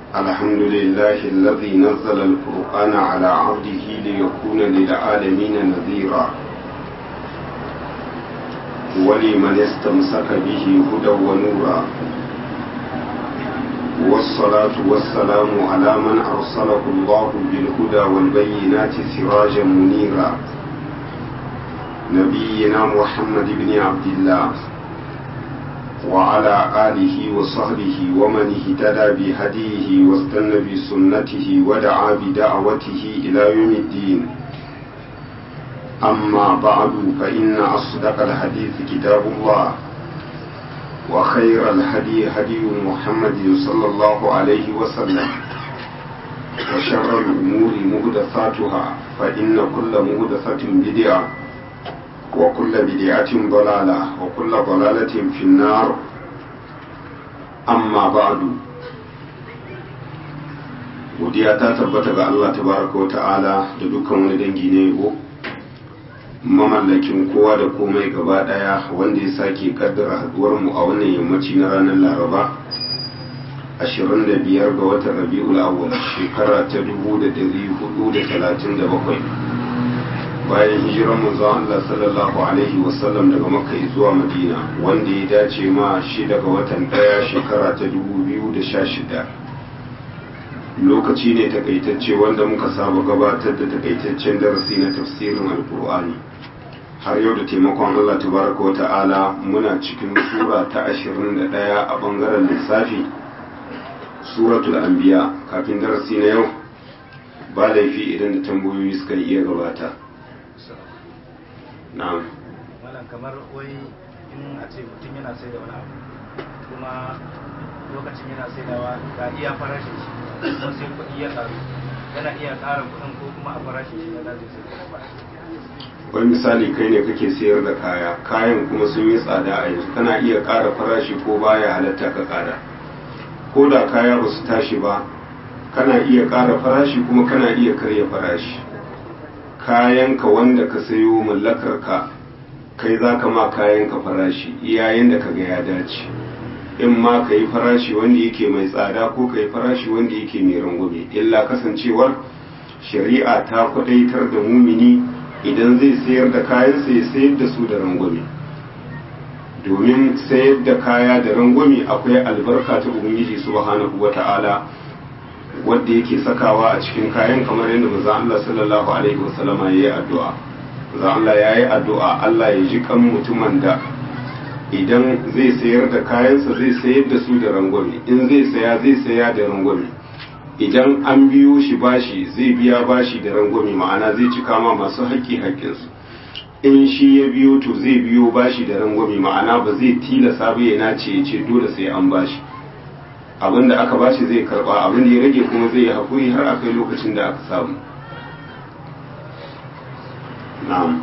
الحمد لله الذي نزل القرآن على عبده ليكون للعالمين نذيرا ولمن استمسك به هدى ونورا والصلاة والسلام على من أرسله الله بالهدى والبينات سراجا منيرا نبينا محمد بن عبد الله وعلى آله وصحبه ومن اهتدى بهديه واستنى بسنته ودعا بدعوته إلى يوم الدين أما بعد فإن أصدق الحديث كتاب الله وخير الهدي هدي محمد صلى الله عليه وسلم وشر الأمور مهدثاتها فإن كل مهدثة بدعة وكل بدعة ضلالة وكل ضلالة في النار أما بعد godiya ta tabbata ga Allah tabaraka wa ta'ala da dukkan wani dangi na yabo mamallakin kowa da komai gaba daya wanda ya sake kaddara haduwar mu a wannan yammaci na ranar laraba 25 ga watan rabi'ul awwal shekara ta 1437 bayan hijiran manzon Allah sallallahu alaihi wasallam daga makka zuwa madina wanda ya dace ma shi daga watan daya shekara ta 2016 lokaci ne takaitacce wanda muka saba gabatar da takaitaccen darasi na tafsirin alkur'ani har yau da taimakon Allah tabaraka wa ta'ala muna cikin sura ta 21 a bangaren lissafi suratul anbiya kafin darasi na yau ba laifi idan da tambayoyi suka iya gabata na'am malam kamar wai in a ce mutum yana sai da wani abu kuma lokacin yana saidawa ga iya farashin shi kuma sai kuɗi ya ƙaru yana iya ƙara kuɗin ko kuma a farashin shi na zai sai wani misali kai ne kake sayar da kaya kayan kuma sun yi tsada a yanzu kana iya ƙara farashi ko baya halatta ka ƙara ko da kaya ba su tashi ba kana iya ƙara farashi kuma kana iya karya farashi kayanka wanda ka sayo mallakar ka kai za ka ma kayanka farashi iyayen da ka ga ya dace in ma ka yi farashi wanda yake mai tsada ko ka yi farashi wanda yake mai rangwame illa kasancewar shari'a ta kwadaitar da mumini idan zai sayar da kayansa ya sayar da su da rangwame domin sayar da kaya da rangwame akwai albarka ta ubangiji subhanahu wata'ala wadda yake sakawa a cikin kayan kamar yadda manzon Allah sallallahu alaihi wasallama yayi addu'a manzon Allah yayi addu'a Allah ya ji kan mutumin da idan zai sayar da kayansa zai sayar da su da rangwame in zai saya zai saya da rangwame idan an biyo shi bashi zai biya bashi da rangwame ma'ana zai cika ma masu haƙƙi haƙƙinsu in shi ya biyo to zai biyo bashi da rangwame ma'ana ba zai tilasa ba ya nace ya ce dole sai an bashi abin da aka bashi zai karba abin da ya rage kuma zai yi haƙuri har a kai lokacin da aka samu na'am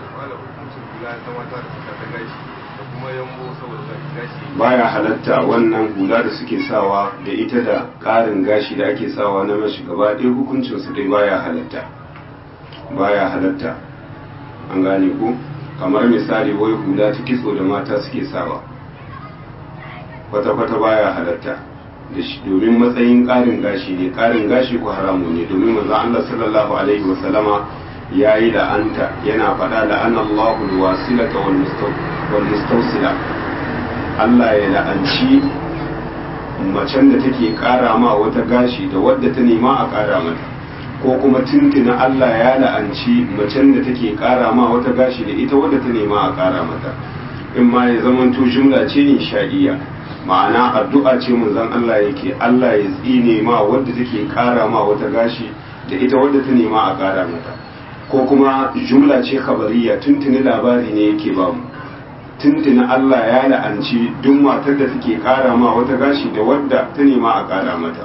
baya halatta wannan hula da suke sawa da ita da ƙarin gashi da ake sawa na mashi gaba ɗaya hukuncinsu dai baya halatta baya halatta an gane ko kamar misali wai hula ta kitso da mata suke sawa kwata-kwata baya halatta da shi domin matsayin ƙarin gashi ne ƙarin gashi ko haramu ne domin manzo Allah sallallahu alaihi wa sallama yayi la'anta yana faɗa la'anallahu alwasilata wal mustawsila Allah ya la'anci macen da take ƙara ma wata gashi da wadda ta nema a ƙara mata ko kuma tuntuna Allah ya la'anci macen da take ƙara ma wata gashi da ita wadda ta nema a ƙara mata in ma ya zamanto jumla ce insha'iya ma'ana addu'a ce manzon Allah yake Allah ya tsine ma wadda take ƙara ma wata gashi da ita wadda ta nema a ƙara mata ko kuma jumla ce khabariya tuntuni labari ne yake ba mu tuntuni Allah ya la'anci duk matar da take kara ma wata gashi da wadda ta nema a kara mata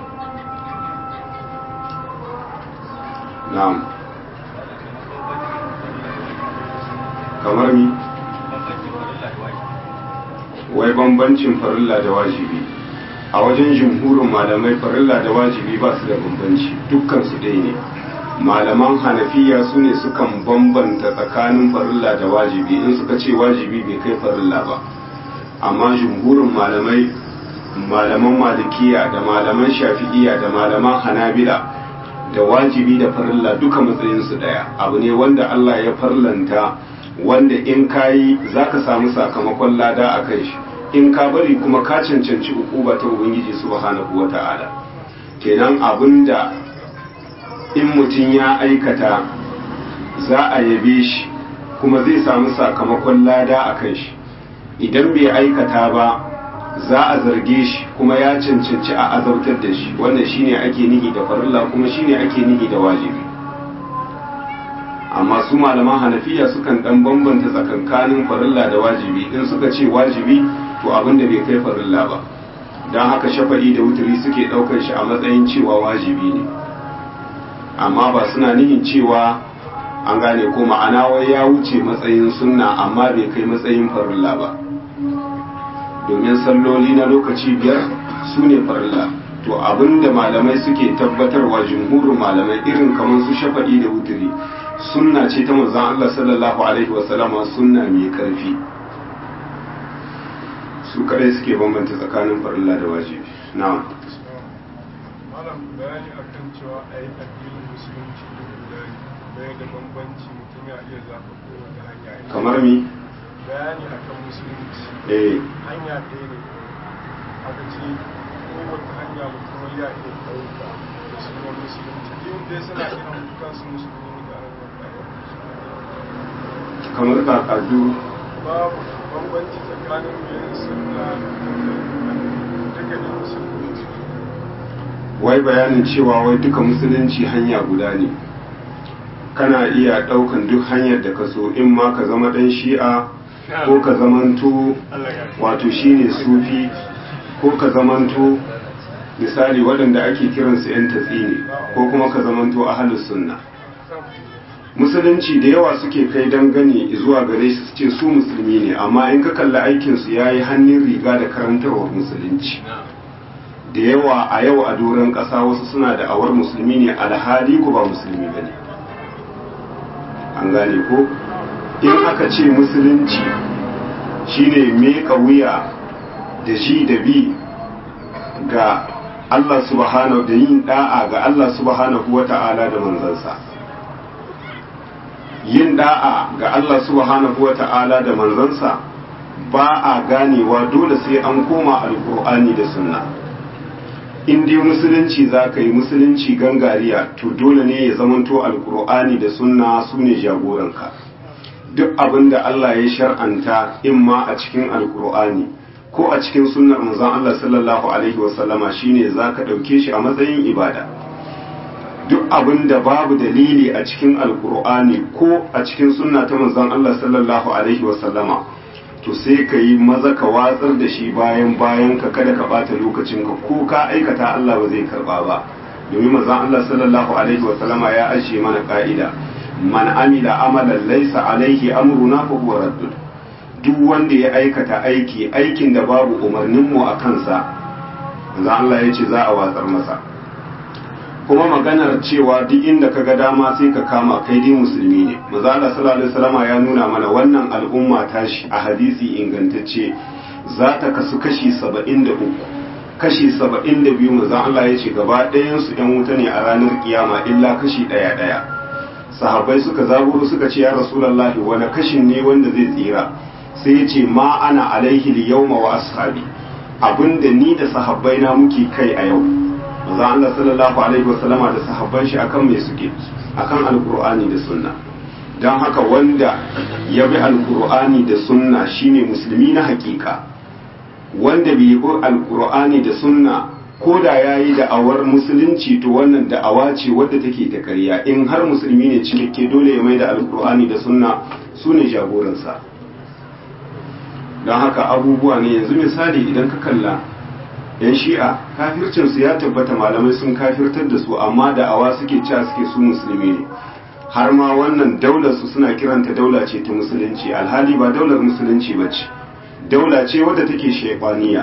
na'am kamar mi wai bambancin farilla da wajibi a wajen jumhurin malamai farilla da wajibi ba su da bambanci dukkan su ɗaya ne malaman hanafiya su ne sukan bambanta tsakanin farilla da wajibi in suka ce wajibi bai kai farilla ba amma jumhurin malamai malaman malikiya da malaman shafi'iya da malaman hanabila da wajibi da farilla duka matsayinsu daya abu ne wanda Allah ya farlanta wanda in kayi za ka samu sakamakon lada a kai shi in ka bari kuma ka cancanci ukuba ta ubangiji subhanahu wa ta'ala kenan abinda in mutum ya aikata za a yabe shi kuma zai samu sakamakon lada a kan shi idan bai aikata ba za a zarge shi kuma ya cancanci a azabtar da shi wannan shine ake nihi da farilla kuma shine ake nihi da wajibi amma su malaman hanafiya sukan dan bambanta tsakankanin farilla da wajibi in suka ce wajibi to abin da bai kai farilla ba don haka shafa'i da wuturi suke ɗaukar shi a matsayin cewa wajibi ne amma ba suna nihin cewa an gane ko ma'ana wai ya wuce matsayin sunna amma bai kai matsayin farilla ba domin salloli na lokaci biyar su ne farilla to abinda malamai suke tabbatarwa jumhurin malamai irin kamar su shafa'i da wuturi sunna ce ta manzon Allah sallallahu alaihi wasallama sunna mai karfi su kadai suke bambanta tsakanin farilla da wajibi na'am malam bayani akan cewa a yi addinin musulunci da guda bai da bambanci mutum ya iya zaɓa kowace hanya in- kamar mi bayani akan musulunci eh hanya ɗaya ne aka ce kowace hanya mutum ya iya ɗauka da sunan musulunci yin dai suna kiran kansu musulmi da kamar kakadu babu bambanci tsakanin mai sunna da duka ne musulunci wai bayanin cewa wai duka musulunci hanya guda ne kana iya ɗaukan duk hanyar da ka so in ma ka zama ɗan shi'a ko ka zamanto wato shine sufi ko ka zamanto misali waɗanda ake kiransu 'yan tatsini ko kuma ka zamanto ahalus sunna musulunci da yawa suke kai dangane zuwa gare su su ce su musulmi ne amma in ka kalli aikinsu ya yi hannun riga da karantarwar musulunci da yawa a yau a doron ƙasa wasu suna da awar musulmi ne alhali ko ba musulmi ba ne an gane ko in aka ce musulunci shine meka wuya da shi da bi ga Allah subhanahu da yin da'a ga Allah subhanahu wa ta'ala da manzansa yin da'a ga Allah subhanahu wa ta'ala da manzansa ba a ganewa dole sai an koma alkur'ani da sunna in dai musulunci za ka yi musulunci gangariya to dole ne ya zamanto alkur'ani da sunna su ne jagoranka duk abin da Allah ya shar'anta in ma a cikin alkur'ani ko a cikin sunnar manzon Allah sallallahu alaihi wasallama shine za ka ɗauke shi a matsayin ibada duk abin da babu dalili a cikin alkur'ani ko a cikin sunna ta manzon Allah sallallahu alaihi wasallama to sai ka yi maza ka watsar da shi bayan bayan ka kada ka bata lokacin ka ko ka aikata Allah ba zai karba ba domin manzon Allah sallallahu alaihi wasallama ya ajiye mana ka'ida man amila amalan laysa alaihi amruna fa huwa raddud duk wanda ya aikata aiki aikin da babu umarnin mu a kansa manzon Allah ya ce za a watsar masa kuma maganar cewa duk inda ka ga dama sai ka kama kai dai musulmi ne maza Allah sallallahu alaihi wasallam ya nuna mana wannan al'umma tashi a hadisi ingantacce za ta kasu kashi 73 kashi 72 maza Allah ya ce gaba ɗayan su ɗan wuta ne a ranar kiyama illa kashi ɗaya ɗaya sahabbai suka zaburo suka ce ya rasulullahi wani kashin ne wanda zai tsira sai ya ce ma ana alaihi yawma wa ashabi abinda ni da sahabbai na muke kai a yau manzo Allah sallallahu alaihi wasallama da sahabban shi akan me suke akan alqur'ani da sunna dan haka wanda ya bi alqur'ani da sunna shine musulmi na hakika wanda bai bi alqur'ani da sunna ko da yayi da'awar musulunci to wannan da'awa ce wadda take ta ƙarya in har musulmi ne cikakke dole ya mai da alqur'ani da sunna sune jagoransa don haka abubuwa ne yanzu misali idan ka kalla yan shi'a kafircinsu ya tabbata malamai sun kafirtar da su amma da awa suke cewa suke su musulmi ne har ma wannan daular su suna kiranta daula ce ta musulunci alhali ba daular musulunci ba ce daula ce wadda take shebaniya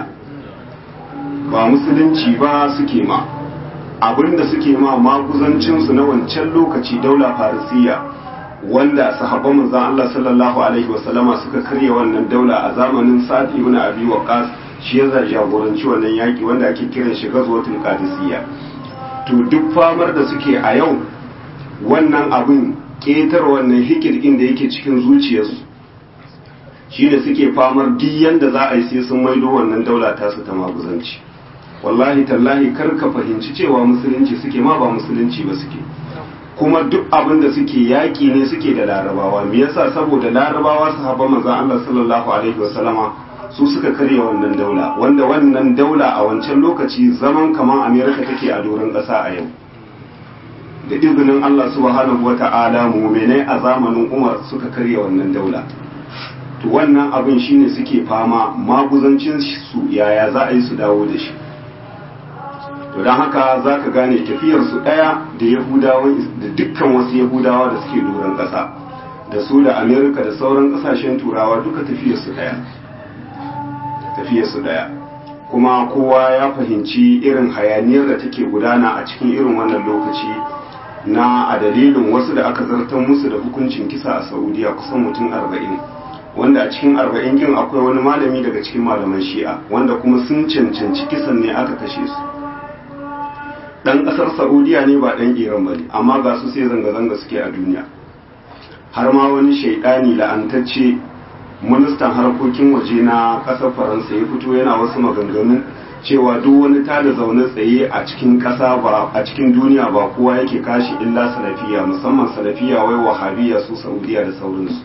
ba musulunci ba suke ma abinda suke ma maguzancinsu na wancan lokaci daula farisiya wanda sahabban manzon Allah sallallahu alaihi wasallama suka karya wannan daula a zamanin Sa'ad ibn Abi Waqqas shi ya jagoranci wannan yaki wanda ake kiran shi ghazwatul qadisiyya to duk famar da suke a yau wannan abin ketar wannan hikirkin da yake cikin zuciyarsu shi da suke famar duk yanda za a yi sai sun maido wannan daula tasu ta maguzanci wallahi tallahi kar ka fahimci cewa musulunci suke ma ba musulunci ba suke kuma duk abin da suke yaƙi ne suke da larabawa me yasa saboda larabawa sahaba manzon Allah sallallahu alaihi wasallama su suka karya wannan daula wanda wannan daula a wancan lokaci zaman kaman America take a doron ƙasa a yau da izinin Allah subhanahu wata'ala mu'minai a zamanin Umar suka karya wannan daula to wannan abin shine suke fama maguzancin su yaya za a yi su dawo da shi to don haka za ka gane tafiyarsu ɗaya da yahudawa da dukkan wasu yahudawa da suke doron ƙasa da su da amerika da sauran ƙasashen turawa duka tafiyarsu ɗaya tafiyarsu ɗaya kuma kowa ya fahimci irin hayaniyar da take gudana a cikin irin wannan lokaci na a dalilin wasu da aka zartar musu da hukuncin kisa a saudiya kusan mutum arba'in wanda a cikin arba'in kin akwai wani malami daga cikin malaman shi'a wanda kuma sun cancanci kisan ne aka kashe su dan kasar saudiya ne ba dan iran bane amma ga su sai zanga-zanga suke a duniya har ma wani shaidani la'antacce ministan harkokin waje na kasar faransa ya fito yana wasu maganganu cewa duk wani tada zaune tsaye a cikin kasa ba a cikin duniya ba kowa yake kashi illa salafiya musamman salafiya wai wahabiya su saudiya da sauransu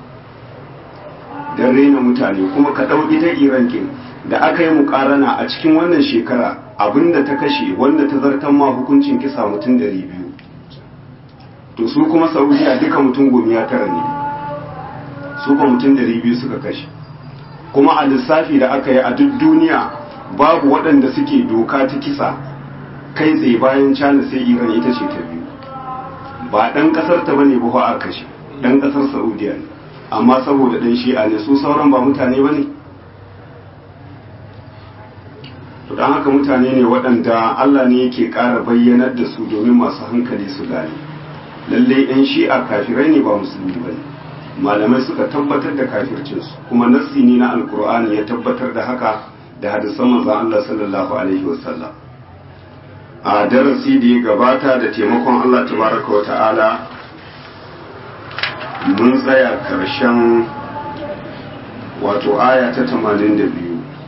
don raina mutane kuma ka ɗau ita iran kin da aka yi mukarana a cikin wannan shekara abinda ta kashe wanda ta zartan ma hukuncin kisa mutum dari biyu to su kuma saudiya duka mutum gomiya tara ne su kuma mutum dari biyu suka kashe kuma a lissafi da aka yi a duk duniya babu waɗanda suke doka ta kisa kai tsaye bayan cana sai iran ita ce ta biyu ba ɗan ƙasar ta bane ba a kashe ɗan ƙasar saudiya ne amma saboda ɗan shi'a ne su sauran ba mutane ba ne to don haka mutane ne waɗanda Allah ne yake ƙara bayyanar da su domin masu hankali su gane lalle yan shi'a kafirai ne ba musulmi ba ne malamai suka tabbatar da kafircinsu kuma nassi ne na alkur'ani ya tabbatar da haka da hadisan manzon Allah sallallahu alaihi wasallam a darasi da ya gabata da taimakon Allah tabaraka wa ta'ala mun tsaya karshen wato aya ta 82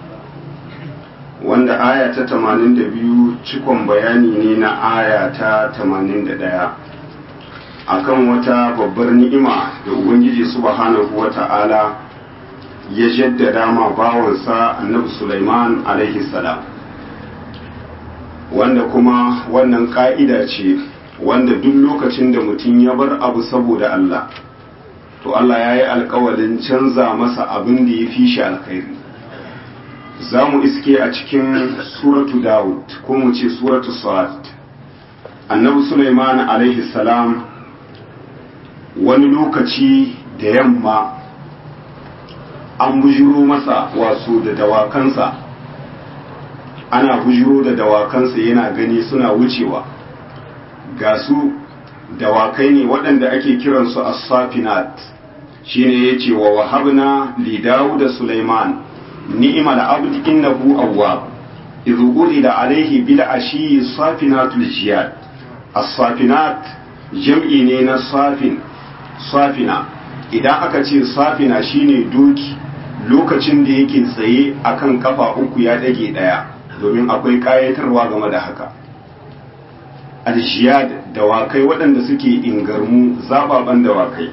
wanda aya ta 82 cikon bayani ne na aya ta 81 akan wata babbar ni'ima da ubangiji subhanahu wata'ala ya jaddada ma bawansa annabi Sulaiman alaihi salam wanda kuma wannan ka'ida ce wanda duk lokacin da mutum ya bar abu saboda Allah to Allah ya yi alkawalin canza masa abin da ya fi shi alkhairi za mu iske a cikin suratu Dawud ko mu ce suratu Sa'ad annabi Sulaiman alaihi salam wani lokaci da yamma an bujiro masa wasu da dawakansa ana bujiro da dawakansa yana gani suna wucewa ga su dawakai ne waɗanda ake kiransu as-safinat shine yace wa wahabna li Dawud da Sulaiman ni'mal abd innahu awwab idh urida alayhi bil ashi safinatul jiyad as-safinat jam'i ne na safin safina idan aka ce safina shine doki lokacin da yake tsaye akan kafa uku ya dage daya domin akwai kayatarwa game da haka aljiyad dawakai waɗanda suke ingarmu zababan dawakai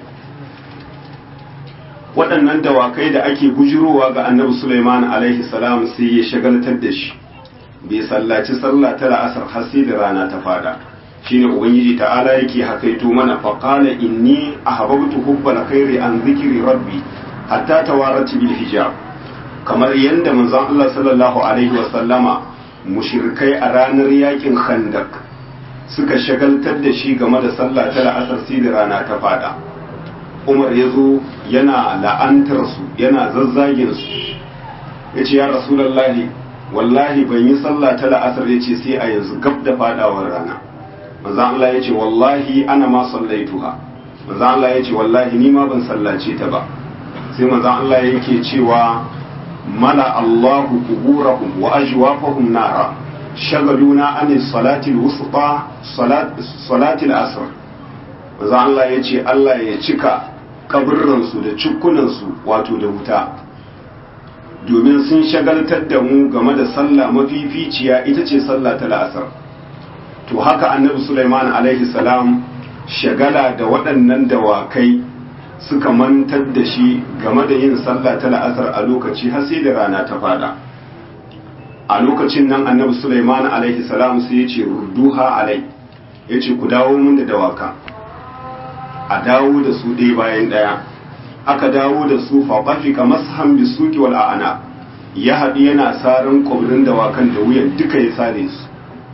waɗannan dawakai da ake bujirowa ga annabi Sulaiman alaihi salam sai ya shagaltar da shi bai sallaci sallah ta la'asar har sai da rana ta fada shine ubangiji ta'ala yake hakaito mana faqala inni ahbabtu hubbal khairi an zikri rabbi hatta tawarat bil hijab kamar yanda manzon Allah sallallahu alaihi wa sallama mushrikai a ranar yakin khandak suka shagaltar da shi game da sallah ta la'asar sai da rana ta fada Umar ya zo yana la'antar su yana zazzagin su yace ya rasulullahi wallahi ban yi sallah ta la'asar yace sai a yanzu gab da fadawar rana manzo Allah ya ce wallahi ana ma sallaituha manzo Allah ya ce wallahi ni ma ban sallace ta ba sai manzo Allah yake cewa mala Allahu kuburahum wa ajwafahum nara shagaluna an salati al-wusta salati al-asr manzo Allah yace Allah ya cika kaburran su da cukkunan su wato da wuta domin sun shagaltar da mu game da sallah mafificiya ita ce sallah ta la'asar to haka annabi Sulaiman alaihi salam shagala da waɗannan dawakai suka mantar da shi game da yin sallah ta la'asar a lokaci har sai da rana ta fada a lokacin nan annabi Sulaiman alaihi salam sai ya ce rudduha alai ya ce ku dawo mun da dawaka a dawo da su ɗaya bayan ɗaya aka dawo da su faɓafika mashan bisuki wal a'ana ya haɗu yana saran ƙwabrin dawakan da wuyan duka ya sare su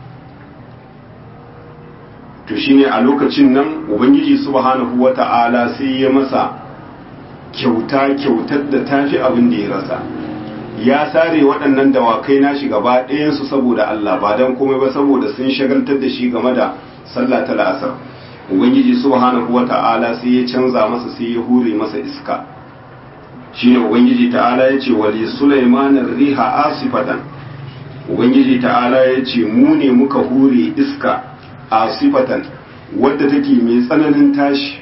to shine a lokacin nan ubangiji subhanahu wata'ala sai ya masa kyauta kyautar da tafi abin da ya rasa ya sare waɗannan dawakai nashi gaba ɗayansu saboda Allah ba don komai ba saboda sun shagaltar da shi game da sallah ta la'asar ubangiji subhanahu wata'ala sai ya canza masa sai ya hure masa iska shine ubangiji ta'ala ya ce wali sulaiman riha asifatan ubangiji ta'ala ya ce mu ne muka hure iska asifatan wadda take mai tsananin tashi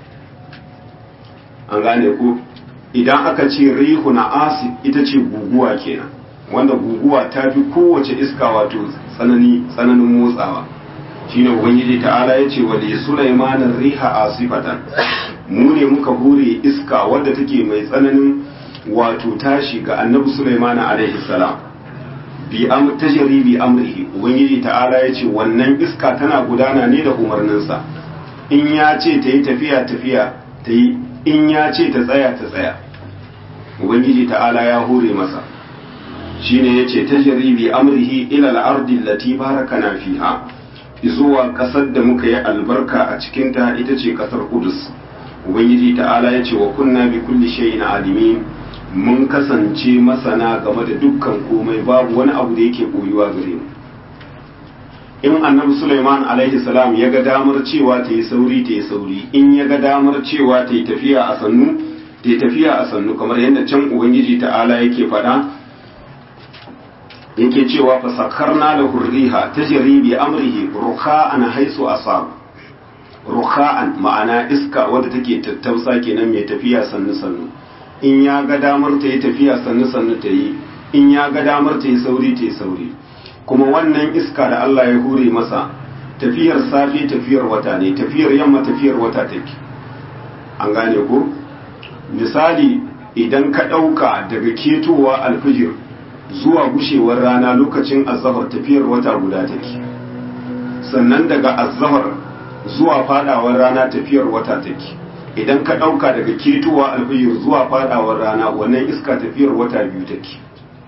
an gane ko idan aka ce rihu na asif ita ce guguwa kenan wanda guguwa ta fi kowace iska wato tsanani tsananin motsawa shine ubangiji ta'ala ya ce wali sulaiman riha asifatan mu ne muka hure iska wadda take mai tsananin wato tashi ga annabi sulaiman alaihi salam bi am tajri bi amrihi ubangiji ta'ala ya ce wannan iska tana gudana ne da umarninsa in ya ce ta yi tafiya tafiya ta yi in ya ce ta tsaya ta tsaya ubangiji ta'ala ya hure masa shine yace tajri bi amrihi ila al-ardi allati barakana fiha zuwa kasar da muka yi albarka a cikin ta ita ce kasar Qudus ubangiji ta'ala yace wa kunna bi kulli shay'in alimin mun kasance masana game da dukkan komai babu wani abu da yake boyuwa gare mu in annabi Sulaiman alaihi salam ya ga damar cewa ta yi sauri ta yi sauri in ya ga damar cewa ta yi tafiya a sannu ta yi tafiya a sannu kamar yadda can ubangiji ta'ala yake faɗa yake cewa fa sakarna da hurriha ta bi amrihi rukha'an haisu asab rukha'an ma'ana iska wadda take tattausa kenan mai tafiya sannu sannu in ya ga damar ta yi tafiya sannu sannu ta yi in ya ga damar ta yi sauri ta yi sauri kuma wannan iska da Allah ya hure masa tafiyar safe tafiyar wata ne tafiyar yamma tafiyar wata take an gane ko misali idan ka ɗauka daga ketowa alfijir zuwa gushewar rana lokacin azahar tafiyar wata guda take sannan daga azahar zuwa fadawar rana tafiyar wata take idan ka ɗauka daga ketowa alfijir zuwa fadawar rana wannan iska tafiyar wata biyu take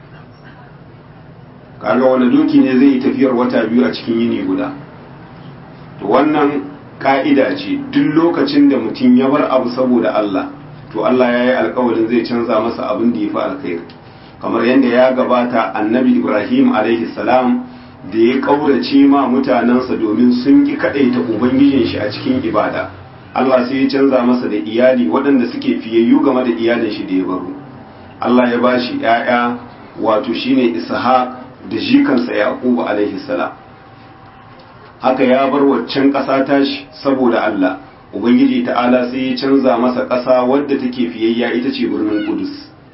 kaga wani doki ne zai yi tafiyar wata biyu a cikin yini guda to wannan ka'ida ce duk lokacin da mutum ya bar abu saboda Allah to Allah ya yi alkawarin zai canza masa abin da ya fi alkhairi kamar yadda ya gabata annabi Ibrahim alaihi salam da ya kaurace ma mutanensa domin sun ki kaɗaita ubangijin shi a cikin ibada Allah sai ya canza masa da iyali waɗanda suke fiyayyu game da iyalin shi da ya baro Allah ya bashi ‘ya'ya wato shine Ishaq da jikansa Yaqubu alaihi salam haka ya bar waccan ƙasa tashi saboda Allah ubangiji ta'ala sai ya canza masa ƙasa wadda take fiyayya ita ce birnin Kudus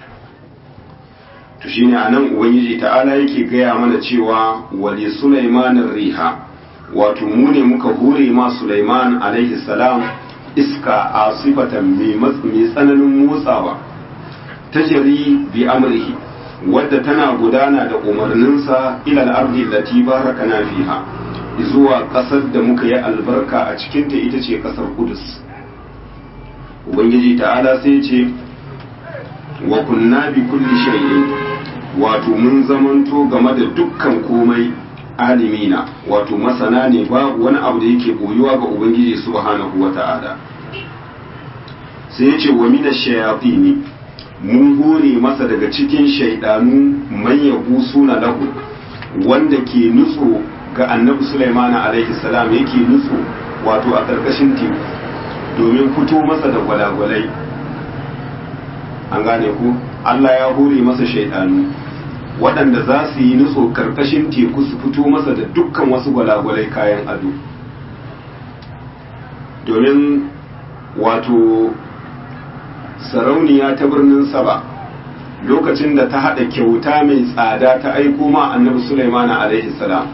to shine anan ubangiji ta'ala yake gaya mana cewa wali Sulaiman riha wato mu ne muka hure ma Sulaiman alaihi salam iska a sifatan mai tsananin motsawa tajri bi amrihi wadda tana gudana da umarninsa ilal ardi lati barakana fiha zuwa ƙasar da muka yi albarka a cikinta ita ce ƙasar kudus ubangiji ta'ala sai ce wa kunna bi kulli shay'in wato mun zamanto game da dukkan komai alimina wato masana ne babu wani abu da yake boyuwa ga ubangiji subhanahu wa ta'ala sai ya ce wa mina shayatini mun hore masa daga cikin shaidanu man yabu suna lahu wanda ke nutso ga annabi Sulaiman alaihi salam yake nutso wato a ƙarƙashin teku domin fito masa da gwalagwalai an gane ku Allah ya hore masa shaidanu waɗanda za su yi nutso karkashin teku su fito masa da dukkan wasu gwalagwalai kayan ado domin wato sarauniya ta birnin saba lokacin da ta haɗa kyauta mai tsada ta aiko ma annabi Sulaiman alaihi salam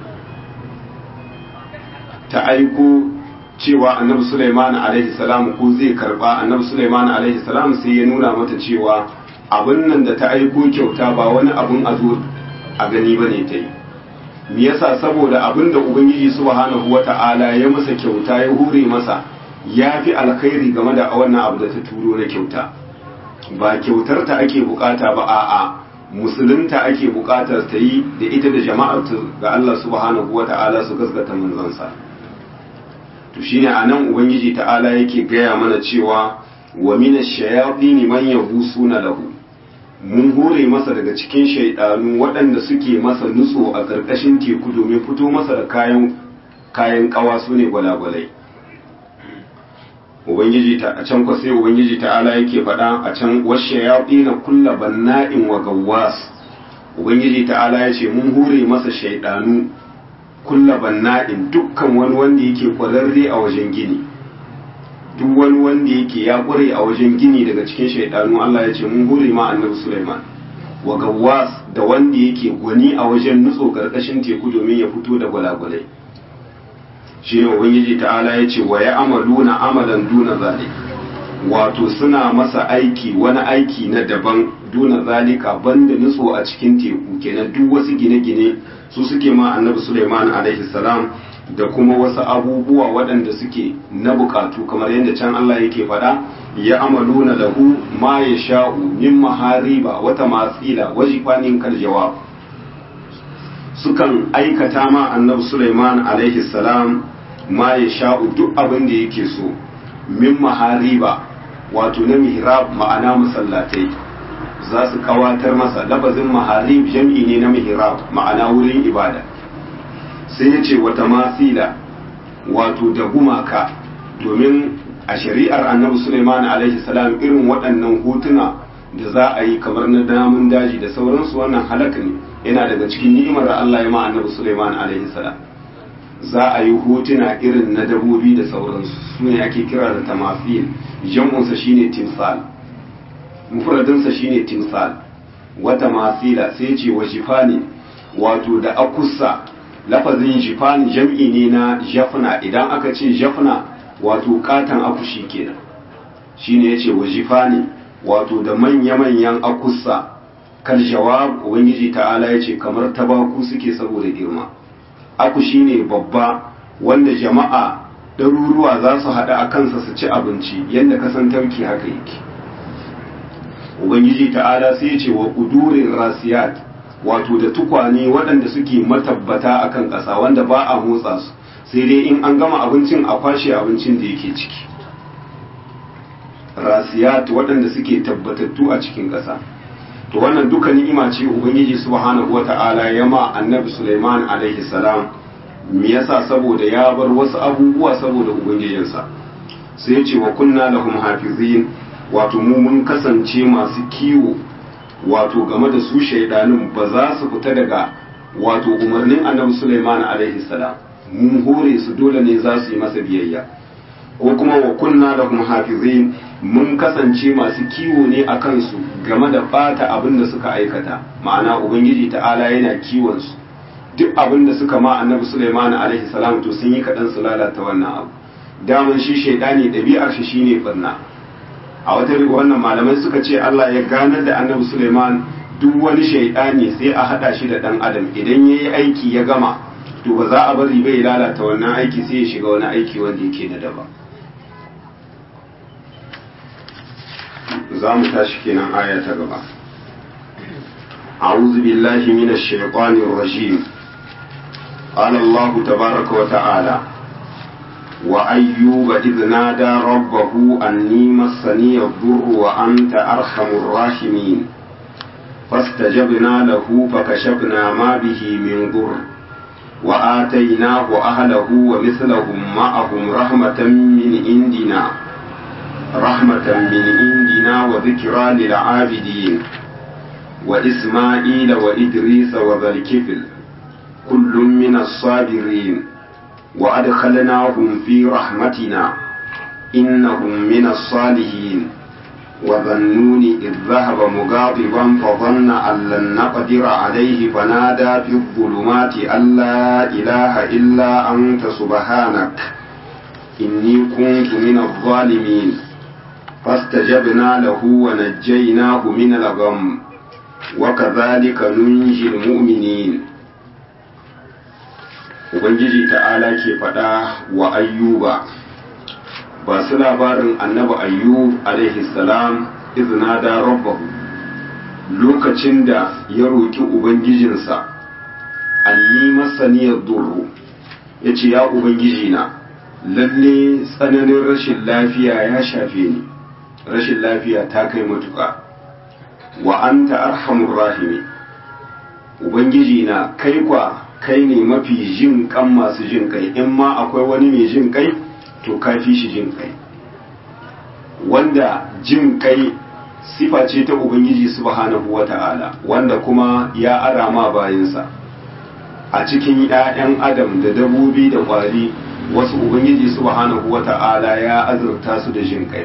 ta aiko cewa annabi Sulaiman alaihi salam ko zai karba annabi Sulaiman alaihi salam sai ya nuna mata cewa abin nan da ta aiko kyauta ba wani abun a zo a gani bane ta yi me yasa saboda abin da ubangiji subhanahu wata'ala ya masa kyauta ya hure masa ya fi alkhairi game da wannan abu da ta turo na kyauta ba kyautar ta ake bukata ba a'a musulunta ake bukatar ta yi da ita da jama'ar ga Allah subhanahu wata'ala su gaskata manzansa to shine anan ubangiji ta'ala yake gaya mana cewa wa minash shayatin man yahusuna lahu mun hore masa daga cikin shaidanu waɗanda suke masa nutso a ƙarƙashin teku domin fito masa da kayan kayan ƙawa su ne gwalagwalai ubangiji ta a can sai ubangiji ta'ala yake faɗa a can washe ya na kulla banna'in wa gawwas ubangiji ta'ala ya ce mun hure masa shaidanu kulla banna'in dukkan wani wanda yake kwararre a wajen gini duk wani wanda yake ya kware a wajen gini daga cikin shaidanu Allah ya ce mun hure ma annabi Sulaiman wa gawwas da wanda yake gwani a wajen nutso karkashin teku domin ya fito da gwalagwalai shine ubangiji ta'ala ya ce wa ya amaluna amalan duna zalik wato suna masa aiki wani aiki na daban duna zalika banda nutso a cikin teku kenan duk wasu gine-gine su suke ma annabi Sulaiman alaihi salam da kuma wasu abubuwa waɗanda suke na bukatu kamar yadda can Allah yake faɗa ya amaluna lahu ma ya sha'u min mahariba wata matsila wajifanin kal jawab sukan aikata ma annabi Sulaiman alaihi salam ma ya sha'u duk abin da yake so min mahariba wato na mihrab ma'ana masallatai za su kawatar masa labazin maharib jam'i ne na mihrab ma'ana wurin ibada sai ya ce wata masila wato da gumaka domin a shari'ar annabi Suleiman alaihi salam irin waɗannan hotuna da za a yi kamar na damun daji da sauransu wannan halaka ne yana daga cikin ni'imar da Allah ya ma annabi Suleiman alaihi salam za a yi hotuna irin na dabobi da sauransu su ne ake kira da tamafil jam'unsa shine timsal mufradinsa shine timsal wata masila sai ce wa jifani wato da akussa lafazin jifani jam'i ne na jafna idan aka ce jafna wato katan akushi kenan shine yace wa jifani wato da manya-manyan akussa kal jawab ubangiji ta'ala yace kamar tabaku suke saboda girma akushi ne babba wanda jama'a ɗaruruwa za su haɗa a kansa su ci abinci yadda kasan tarki haka yake ubangiji ta'ala sai ce wa kudurin rasiyat wato da tukwane waɗanda suke matabbata akan ƙasa wanda ba a motsa su sai dai in an gama abincin a kwashe abincin da yake ciki rasiyat waɗanda suke tabbatattu a cikin ƙasa to wannan duka ni'ima ce ubangiji subhanahu wata'ala ya ma annabi Sulaiman alaihi salam me yasa saboda ya bar wasu abubuwa saboda ubangijinsa sai ya ce wa kunna lahum hafizin wato mu mun kasance masu kiwo wato game da su shaidanin ba za su fita daga wato umarnin annabi Sulaiman alaihi salam mun hore su dole ne za su yi masa biyayya ko kuma wa kunna lahum hafizin mun kasance masu kiwo ne a kansu game da bata abin da suka aikata ma'ana ubangiji ta'ala yana kiwon su duk abin da suka ma annabi Sulaiman alaihi salam to sun yi kaɗan su lalata wannan abu daman shi shaidani ɗabi'ar shi shine barna a wata wannan malamai suka ce Allah ya ganar da annabi Suleiman duk wani shaidani sai a hada shi da dan adam idan yayi aiki ya gama to ba za a bari bai lalata wannan aiki sai ya shiga wani aiki wanda yake na daba za mu tashi kenan aya ta gaba أعوذ بالله من الشيطان الرجيم قال الله تبارك وتعالى وأيوب إذ نادى ربه أني مسني الضر وأنت أرحم الراحمين فاستجبنا له فكشفنا ما به من ضر وآتيناه أهله ومثلهم معهم رحمة من عندنا رحمة من عندنا للطاغين وذكرى للعابدين وإسماعيل وإدريس وذا الكفل كل من الصابرين وأدخلناهم في رحمتنا إنهم من الصالحين وظنون إذ ذهب مغاضبا فظن أن لن نقدر عليه فنادى في الظلمات أن لا إله إلا أنت سبحانك إني كنت من الظالمين فاستجبنا له ونجيناه من الغم وكذلك ننجي المؤمنين Ubangiji ta'ala ke faɗa wa ayyuba ba su labarin annabi ayyub alaihi salam izina da rabbahu lokacin da ya roƙi ubangijinsa anni masaniyar duru ya ce ya ubangijina lalle tsananin rashin lafiya ya shafe ni rashin lafiya ta kai matuƙa wa anta arhamur rahimi ubangijina kai kwa kai ne mafi jin kan masu jin kai in ma akwai wani mai jin kai to kafi shi jin kai wanda jin kai sifa ce ta ubangiji subhanahu wata'ala wanda kuma ya arama bayansa a cikin 'ya'yan adam da dabobi da kwari wasu ubangiji subhanahu wata'ala ya azurta su da jin kai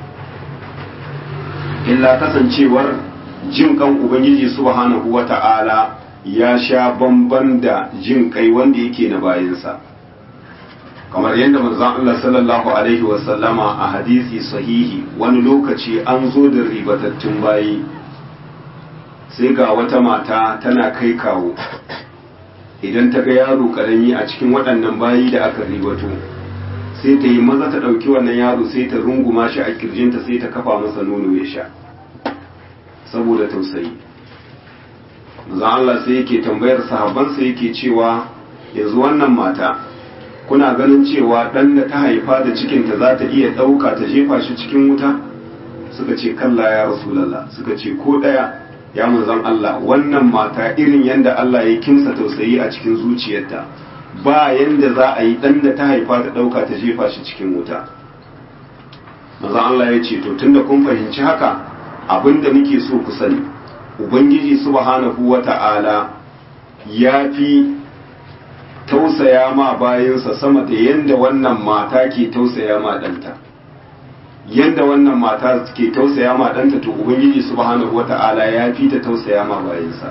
illa kasancewar jin kan ubangiji subhanahu wata'ala ya sha bamban da jin kai wanda yake na bayansa kamar yadda manzon Allah sallallahu alaihi wasallama a hadisi sahihi wani lokaci an zo da ribatattun bayi sai ga wata mata tana kai kawo idan ta ga yaro karami a cikin waɗannan bayi da aka ribato sai ta yi maza ta ɗauki wannan yaro sai ta runguma shi a kirjinta sai ta kafa masa nono ya sha saboda tausayi manzon Allah sai yake tambayar sahabbansa yake cewa yanzu wannan mata kuna ganin cewa ɗan da ta haifa da cikinta za ta iya ɗauka ta jefa shi cikin wuta suka ce kalla ya rasulallah suka ce ko ɗaya ya manzan Allah wannan mata irin yadda Allah ya kimsa tausayi a cikin zuciyarta ba yanda za a yi ɗan da ta haifa ta ɗauka ta jefa shi cikin wuta manzan Allah ya ce to tunda kun fahimci haka abin da nake so ku sani ubangiji subhanahu wata'ala ya fi tausaya ma bayansa sama da yadda wannan mata ke tausaya ma ɗanta yadda wannan mata ke tausaya ma ɗanta to ubangiji subhanahu wata'ala ya fi ta tausaya ma bayansa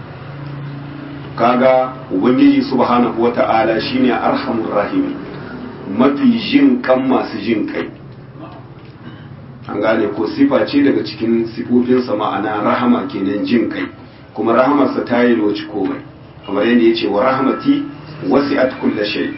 kaga ubangiji subhanahu wata'ala shine arhamur rahimi mafi jin kan masu jin kai an gane ko sifa ce daga cikin sifofinsa ma'ana rahama kenan jin kai kuma rahamarsa ta yi loci komai kamar yadda ya ce wa rahamati wasi'at kulla shay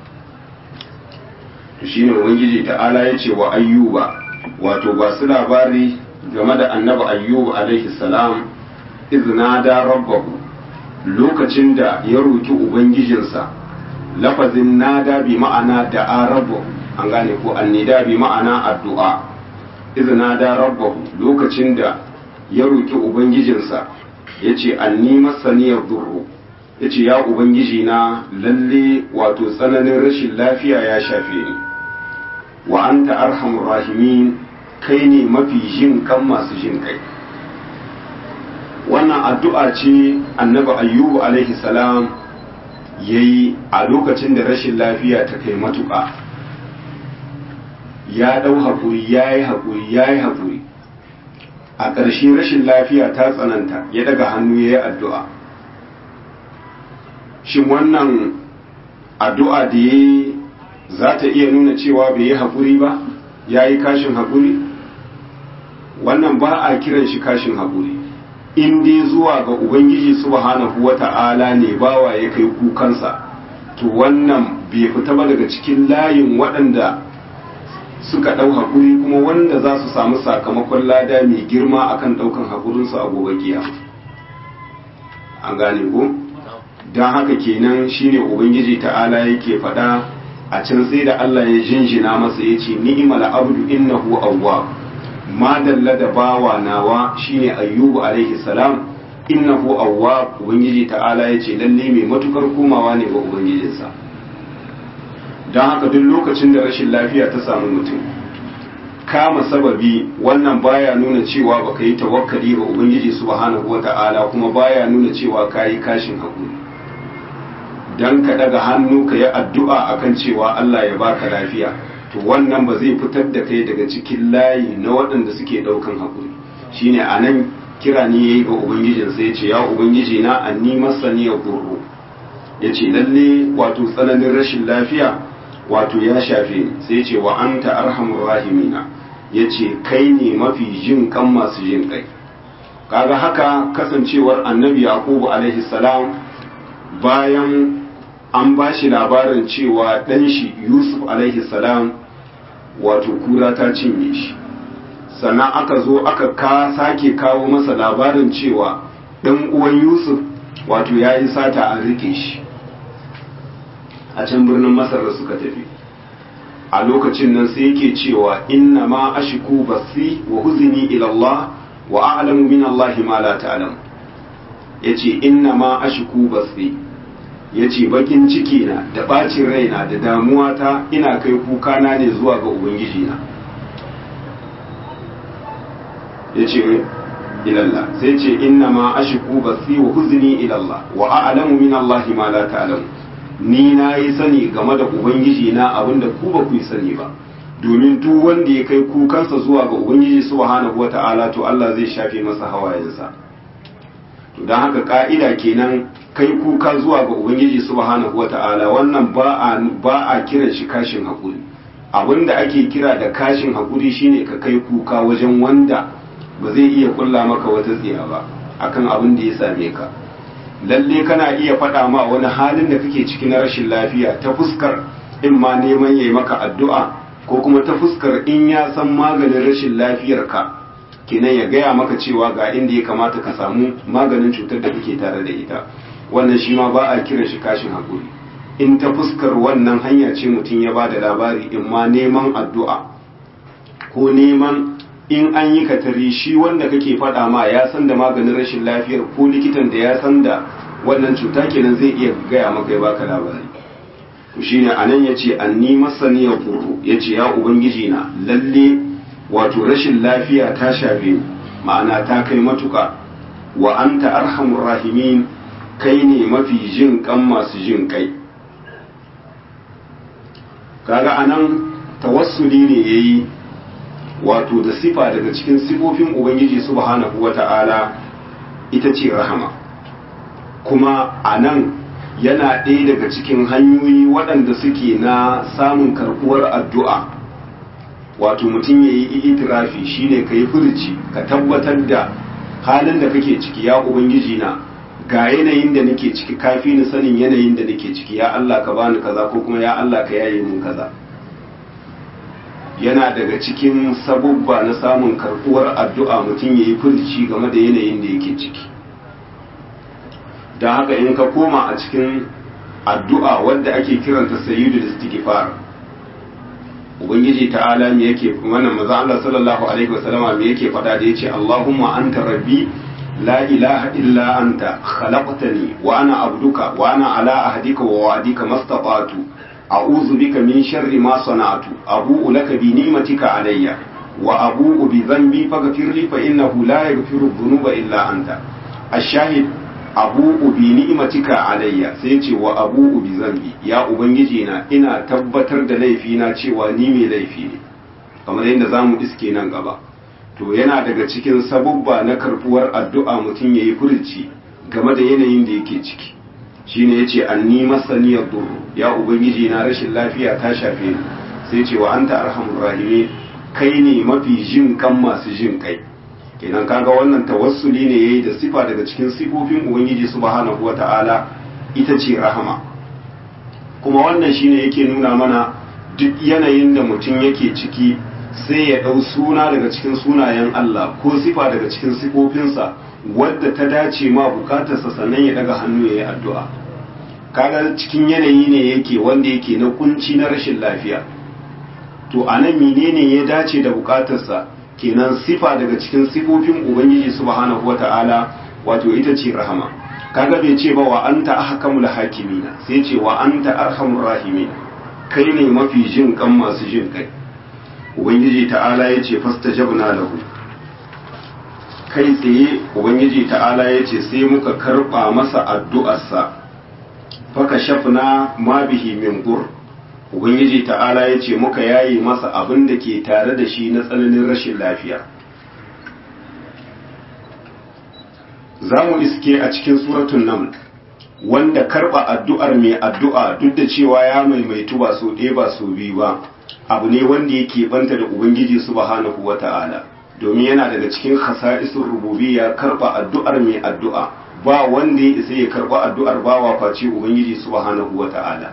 to shine ubangiji ta'ala yace wa ayyuba wato ba su labari game da annabi ayyub alaihi salam iznada rabbahu lokacin da ya roki ubangijinsa lafazin nada bi ma'ana da'a rabbahu an gane ko annida bi ma'ana addu'a iznada rabbahu lokacin da ya roki ubangijinsa yace anni masaniyar durru ya ce ya ubangiji na lalle wato tsananin rashin lafiya ya shafe ni wa anta arhamur rahimin kai ne mafi jin kan masu jin kai wannan addu'a ce annabi ayyubu alaihi salam ya yi a lokacin da rashin lafiya ta kai matuƙa ya ɗau haƙuri ya yi haƙuri ya yi haƙuri a ƙarshe rashin lafiya ta tsananta ya daga hannu ya yi addu'a shin wannan addu'a da ya za ta iya nuna cewa bai yi haƙuri ba ya yi kashin haƙuri wannan ba a kiran shi kashin haƙuri in dai zuwa ga ubangiji subhanahu wa ta'ala ne bawa ya kai kukansa to wannan bai fita ba daga cikin layin waɗanda suka ɗau haƙuri kuma wanda za su samu sakamakon lada mai girma akan ɗaukan haƙurinsu a gobe kiyama an gane ko? don haka kenan shine ubangiji ta'ala yake faɗa a can sai da Allah ya jinjina masa ya ce ni'mal abdu innahu awwab ma dalla da bawa nawa shine ayyubu alaihi salam innahu awwab ubangiji ta'ala ya ce lalle mai matukar komawa ne ga ubangijinsa don haka duk lokacin da rashin lafiya ta samu mutum kama sababi wannan baya nuna cewa baka yi tawakkali ga ubangiji subhanahu wata'ala kuma baya nuna cewa kayi kashin hakuri dan ka daga hannu ka yi addu'a akan cewa Allah ya baka lafiya to wannan ba zai fitar da kai daga cikin layi na waɗanda suke ɗaukan hakuri shine anan kira ne yayi ga ubangijin sai ya ce ya ubangiji na anni masani ya gurru ya ce lalle wato tsananin rashin lafiya wato ya shafe sai ce wa anta arhamur rahimina ya ce kai ne mafi jin kan masu jin kai kaga haka kasancewar annabi yaqubu alaihi salam bayan an ba shi labarin cewa ɗan shi yusuf alaihi salam wato kura ta cinye shi sannan aka zo aka ka sake kawo masa labarin cewa ɗan uwan yusuf wato ya yi sata an rike shi a can birnin masar da suka tafi a lokacin nan sai yake cewa inna ma ashiku basi wa huzini ila Allah wa a'lamu min Allah ma la ta'lam yace inna ma ashiku basi yace bakin ciki na da bacin raina da damuwa ta ina kai kuka na ne zuwa ga ubangiji na yace ilallah sai ce inna ma ashiku basi wa huzni ila Allah wa a'lamu min Allah ma la ta'lam ni na yi sani game da ubangiji na abinda ku ba ku yi sani ba domin duk wanda ya kai kukansa zuwa ga ubangiji subhanahu wata'ala to Allah zai shafe masa hawayensa to don haka ka'ida kenan kai kuka zuwa ga ubangiji subhanahu wata'ala wannan ba a ba a kiran shi kashin hakuri abinda ake kira da kashin hakuri shine ka kai kuka wajen wanda ba zai iya kulla maka wata tsiya ba akan abin da ya same ka lalle kana iya faɗa ma wani halin da kake ciki na rashin lafiya ta fuskar in ma neman yayi maka addu'a ko kuma ta fuskar in ya san maganin rashin lafiyar ka kenan ya gaya maka cewa ga inda ya kamata ka samu maganin cutar da kake tare da ita wannan shi ma ba a kiran shi kashin hakuri in ta fuskar wannan hanya ce mutum ya ba da labari in ma neman addu'a ko neman in an yi katari shi wanda kake faɗa ma ya san da maganin rashin lafiyar ko likitan da ya san da wannan cuta kenan zai iya gaya maka ya baka labari to shine anan yace anni masani ya kuru yace ya ubangiji na lalle wato rashin lafiya ta shafe ni ma'ana ta kai matuka wa anta arhamur rahimin kai ne mafi jin kan masu jin kai kaga anan tawassuli ne yayi wato da sifa daga cikin sifofin ubangiji subhanahu wata'ala ita ce rahama kuma a nan yana ɗaya daga cikin hanyoyi waɗanda suke na samun karɓuwar addu'a wato mutum ya yi itirafi shine ka yi furci ka tabbatar da halin da kake ciki ya ubangiji na ga yanayin da nake ciki kafi ni sanin yanayin da nake ciki ya Allah ka bani kaza ko kuma ya Allah ka yaye mun kaza yana daga cikin sabubba na samun karbuwar addu'a mutum ya yi furci game da yanayin da yake ciki don haka in ka koma a cikin addu'a wadda ake kiranta sayyidu da istighfar ubangiji ta'ala me yake wannan maza Allah sallallahu alaihi wasallama me yake faɗa da yace Allahumma anta rabbi la ilaha illa anta khalaqtani wa ana abduka wa ana ala ahdika wa wa'dika mastata'tu أعوذ بك من شر ما صنعت أبوء لك بنعمتك علي وأبوء بذنبي فاغفر لي فإنه لا يغفر الذنوب إلا أنت الشاهد أبوء بنعمتك علي سيتي وأبوء بذنبي يا أبنجينا إنا تبتر da laifina cewa ni mai laifi ne kamar yadda za mu iske nan gaba to yana daga cikin sabubba na karbuwar addu'a mutum ya yi furci game da yanayin da yake ciki shine yace anni masaniyar duru ya ubangiji na rashin lafiya ta shafe ni sai ce wa anta arhamur rahimin kai ne mafi jin kan masu jin kai kenan kaga wannan tawassuli ne yayi da sifa daga cikin sifofin ubangiji subhanahu wataala ita ce rahama kuma wannan shine yake nuna mana duk yanayin da mutum yake ciki sai ya ɗau suna daga cikin sunayen Allah ko sifa daga cikin sifofinsa wadda ta dace ma bukatarsa sannan ya daga hannu ya yi addu'a kaga cikin yanayi ne yake wanda yake na kunci na rashin lafiya to a nan menene ya dace da bukatarsa kenan sifa daga cikin sifofin ubangiji subhanahu wata'ala wato ita ce rahama kaga bai ce ba wa anta ahkamul hakimina sai ce wa anta arhamur rahimin kai ne mafi jin kan masu jin kai ubangiji ta'ala ya ce fastajabna lahu kai tsaye ubangiji ta'ala ya ce sai muka karba masa addu'arsa faka shafna ma bihi min gur ubangiji ta'ala ya ce muka yayi masa abin da ke tare da shi na tsananin rashin lafiya za mu iske a cikin suratun naml wanda karba addu'ar mai addu'a duk da cewa ya maimaitu ba so ɗaya ba so biyu ba abu ne wanda yake banta da ubangiji subhanahu wata'ala domin yana daga cikin khasa'isun rububiyya karba addu'ar mai addu'a ba wanda ya isa ya karba addu'ar bawa face ubangiji subhanahu wata'ala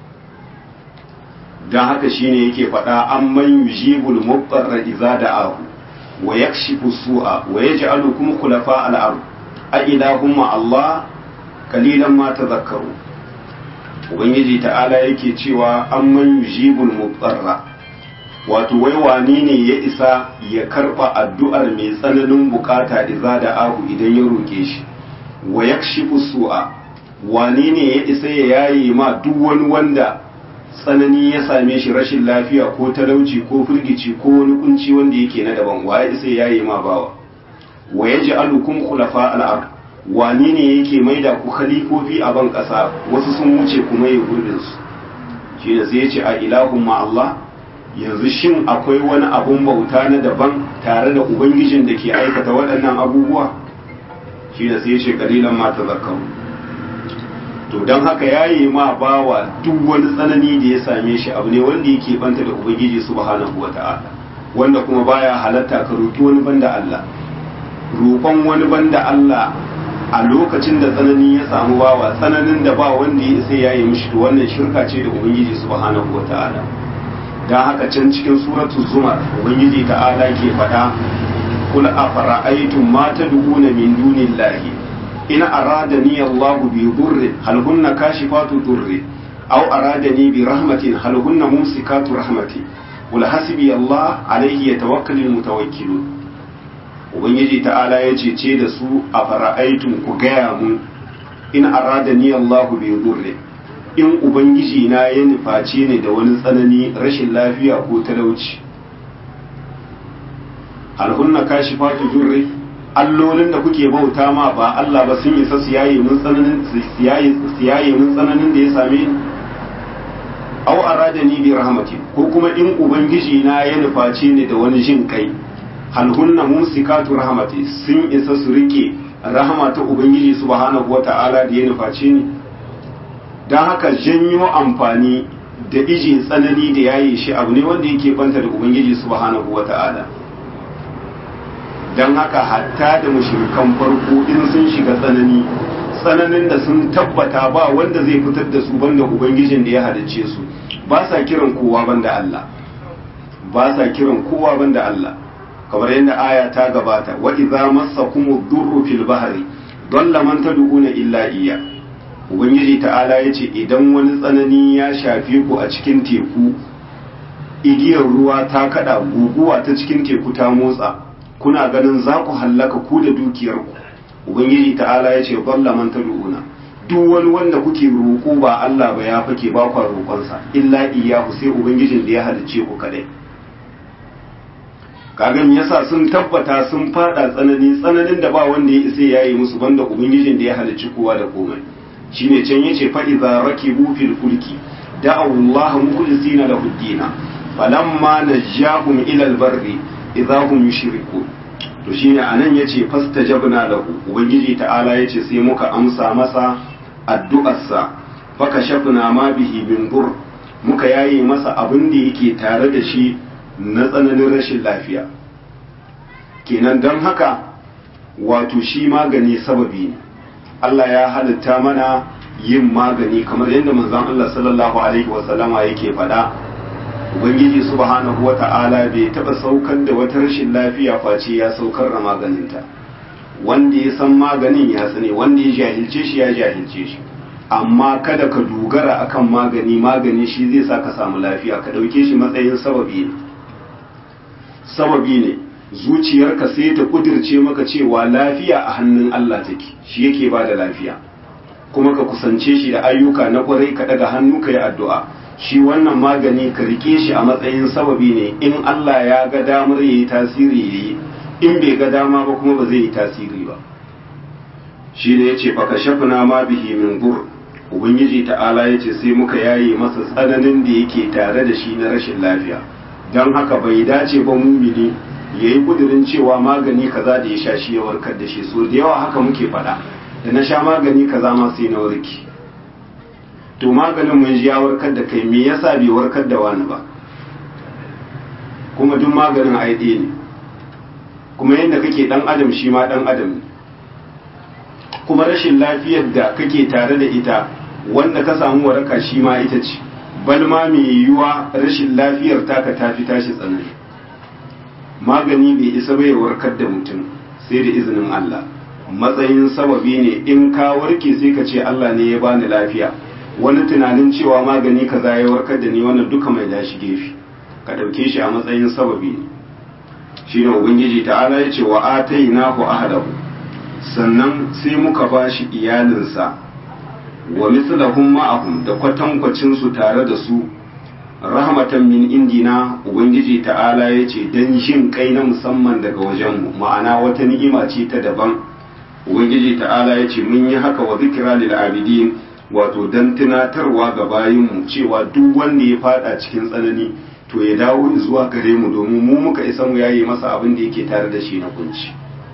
dan haka shine yake faɗa amman yujibul muqtarra idza da'ahu wa yakshifu su'a wa yaj'alukum khulafa al-ard a ilahumma Allah kalilan ma tadhakkaru ubangiji ta'ala yake cewa amman yujibul muqtarra wato wai wane ne ya isa ya karba addu'ar mai tsananin bukata idza da ahu idan ya roke shi wa yakshifu su'a wane ne ya isa ya yaye ma duk wani wanda tsanani ya same shi rashin lafiya ko talauci ko firgici ko wani kunci wanda yake na daban wa ya isa ya yaye ma bawa wa yaj'alukum khulafa al-ard wani ne yake maida ku khalifofi a ban ƙasa wasu sun wuce kuma ya gurbin su shi da sai ya ce a ilahun ma Allah yanzu shin akwai wani abun bauta na daban tare da ubangijin da ke aikata waɗannan abubuwa shi da sai ya ce kalilan ma ta zakaru to don haka yayi ma bawa duk wani tsanani da ya same shi abu ne wanda yake banta da ubangiji subhanahu wata'ala wanda kuma baya halatta ka roki wani banda Allah roƙon wani banda Allah a lokacin da tsanani ya samu bawa tsananin da ba wanda ya isa ya yi mishi to wannan shirka ce da ubangiji subhanahu wa ta'ala dan haka can cikin suratul zumar ubangiji ta'ala ke faɗa kul afara'aytum ma tad'una min dunillahi in aradani Allahu bi dhurrin hal hunna kashifatu dhurri aw aradani bi rahmatin hal hunna mumsikatu rahmati qul hasbi Allah alayhi yatawakkalul mutawakkilun ubangiji ta'ala ya cece da su a fara'aitun ku gaya mun in arada ni Allahu bi durre in ubangiji na ya nuface ni da wani tsanani rashin lafiya ko talauci alhunna kashifatu durre allolin da kuke bauta ma ba Allah ba sun isa su yaye mun tsananin su yaye mun tsananin da ya same ni aw arada ni bi rahmatin ko kuma in ubangiji na ya nuface ni da wani jin kai hal hunna mumsikatu rahmati sun isa su rike rahama ta ubangiji subhanahu wata'ala da ya nufaci ni don haka janyo amfani da iji tsanani da yayi shi abu ne wanda yake banta da ubangiji subhanahu wata'ala don haka hatta da mushrikan farko in sun shiga tsanani tsananin da sun tabbata ba wanda zai fitar da su banda ubangijin da ya halicce su ba sa kiran kowa banda Allah ba sa kiran kowa banda Allah kamar yadda aya ta gabata wa idza massakum durru fil bahri dalla man tad'una illa iyya ubangiji ta'ala yace idan wani tsanani ya shafe ku a cikin teku igiyar ruwa ta kada guguwa ta cikin teku ta motsa kuna ganin za ku hallaka ku da dukiyar ku ubangiji ta'ala yace dalla man tad'una duk wani wanda kuke roƙo ba Allah ba ya fake ba ku roƙonsa illa iyyahu sai ubangijin da ya halicce ku kadai kagan yasa sun tabbata sun fada tsanani tsananin da ba wanda ya isa yayi musu banda ubangijin da ya halicci kowa da komai shine can yace fa idza rakibu fil fulki da'u Allah mukhlisina lahu ad-din falamma najahum ila al-barri idza hum yushrikun to shine anan yace fastajabna lahu ubangiji ta'ala yace sai muka amsa masa addu'arsa faka shafna ma bihi min dur muka yayi masa abin da yake tare da shi na tsananin rashin lafiya kenan don haka wato shi magani sababi ne Allah ya halitta mana yin magani kamar yadda manzon Allah sallallahu alaihi wasallama yake faɗa ubangiji subhanahu wata'ala bai taɓa saukar da wata rashin lafiya face ya saukar da maganinta wanda ya san maganin ya sani wanda ya jahilce shi ya jahilce shi amma kada ka dogara akan magani magani shi zai sa ka samu lafiya ka ɗauke shi matsayin sababi ne sababi ne zuciyarka sai ta kudirce maka cewa lafiya a hannun Allah take shi yake ba da lafiya kuma ka kusance shi da ayyuka na kwarai ka daga hannu ka yi addu'a shi wannan magani ka rike shi a matsayin sababi ne in Allah ya ga damar yayi tasiri yayi in bai ga dama ba kuma ba zai yi tasiri ba shi ne yace fa kashafna ma bihi min dur ubangiji ta'ala yace sai muka yaye masa tsananin da yake tare da shi na rashin lafiya don haka bai dace ba mumini yayi kudirin cewa magani kaza da ya sha shi ya warkar da shi so da yawa haka muke faɗa da na sha magani kaza ma sai na warki to maganin mun ji ya warkar da kai me yasa bai warkar da wani ba kuma duk maganin ai ɗaya ne kuma yadda kake dan adam shi ma dan adam ne kuma rashin lafiyar da kake tare da ita wanda ka samu waraka shi ma ita ce bal ma mai yiwuwa rashin lafiyar taka tafi tashi tsanani magani bai isa bai warkar da mutum sai da izinin Allah matsayin sababi ne in ka warke sai ka ce Allah ne ya bani lafiya wani tunanin cewa magani kaza ya warkar da ni wannan duka mai dashi gefe ka ɗauke shi a matsayin sababi ne shi ne ubangiji ta'ala ya ce wa atainahu ahadahu sannan sai muka ba shi iyalinsa wa mislahum ma'ahum da kwatankwacin su tare da su rahmatan min indina ubangiji ta'ala ya ce dan jin kai na musamman daga wajenmu ma'ana wata ni'ima ce ta daban ubangiji ta'ala ya ce mun yi haka wa zikira lil abidin wato dan tunatarwa ga bayinmu cewa duk wanda ya fada cikin tsanani to ya dawo zuwa gare mu domin mu muka isa mu yayi masa abin da yake tare da shi na kunci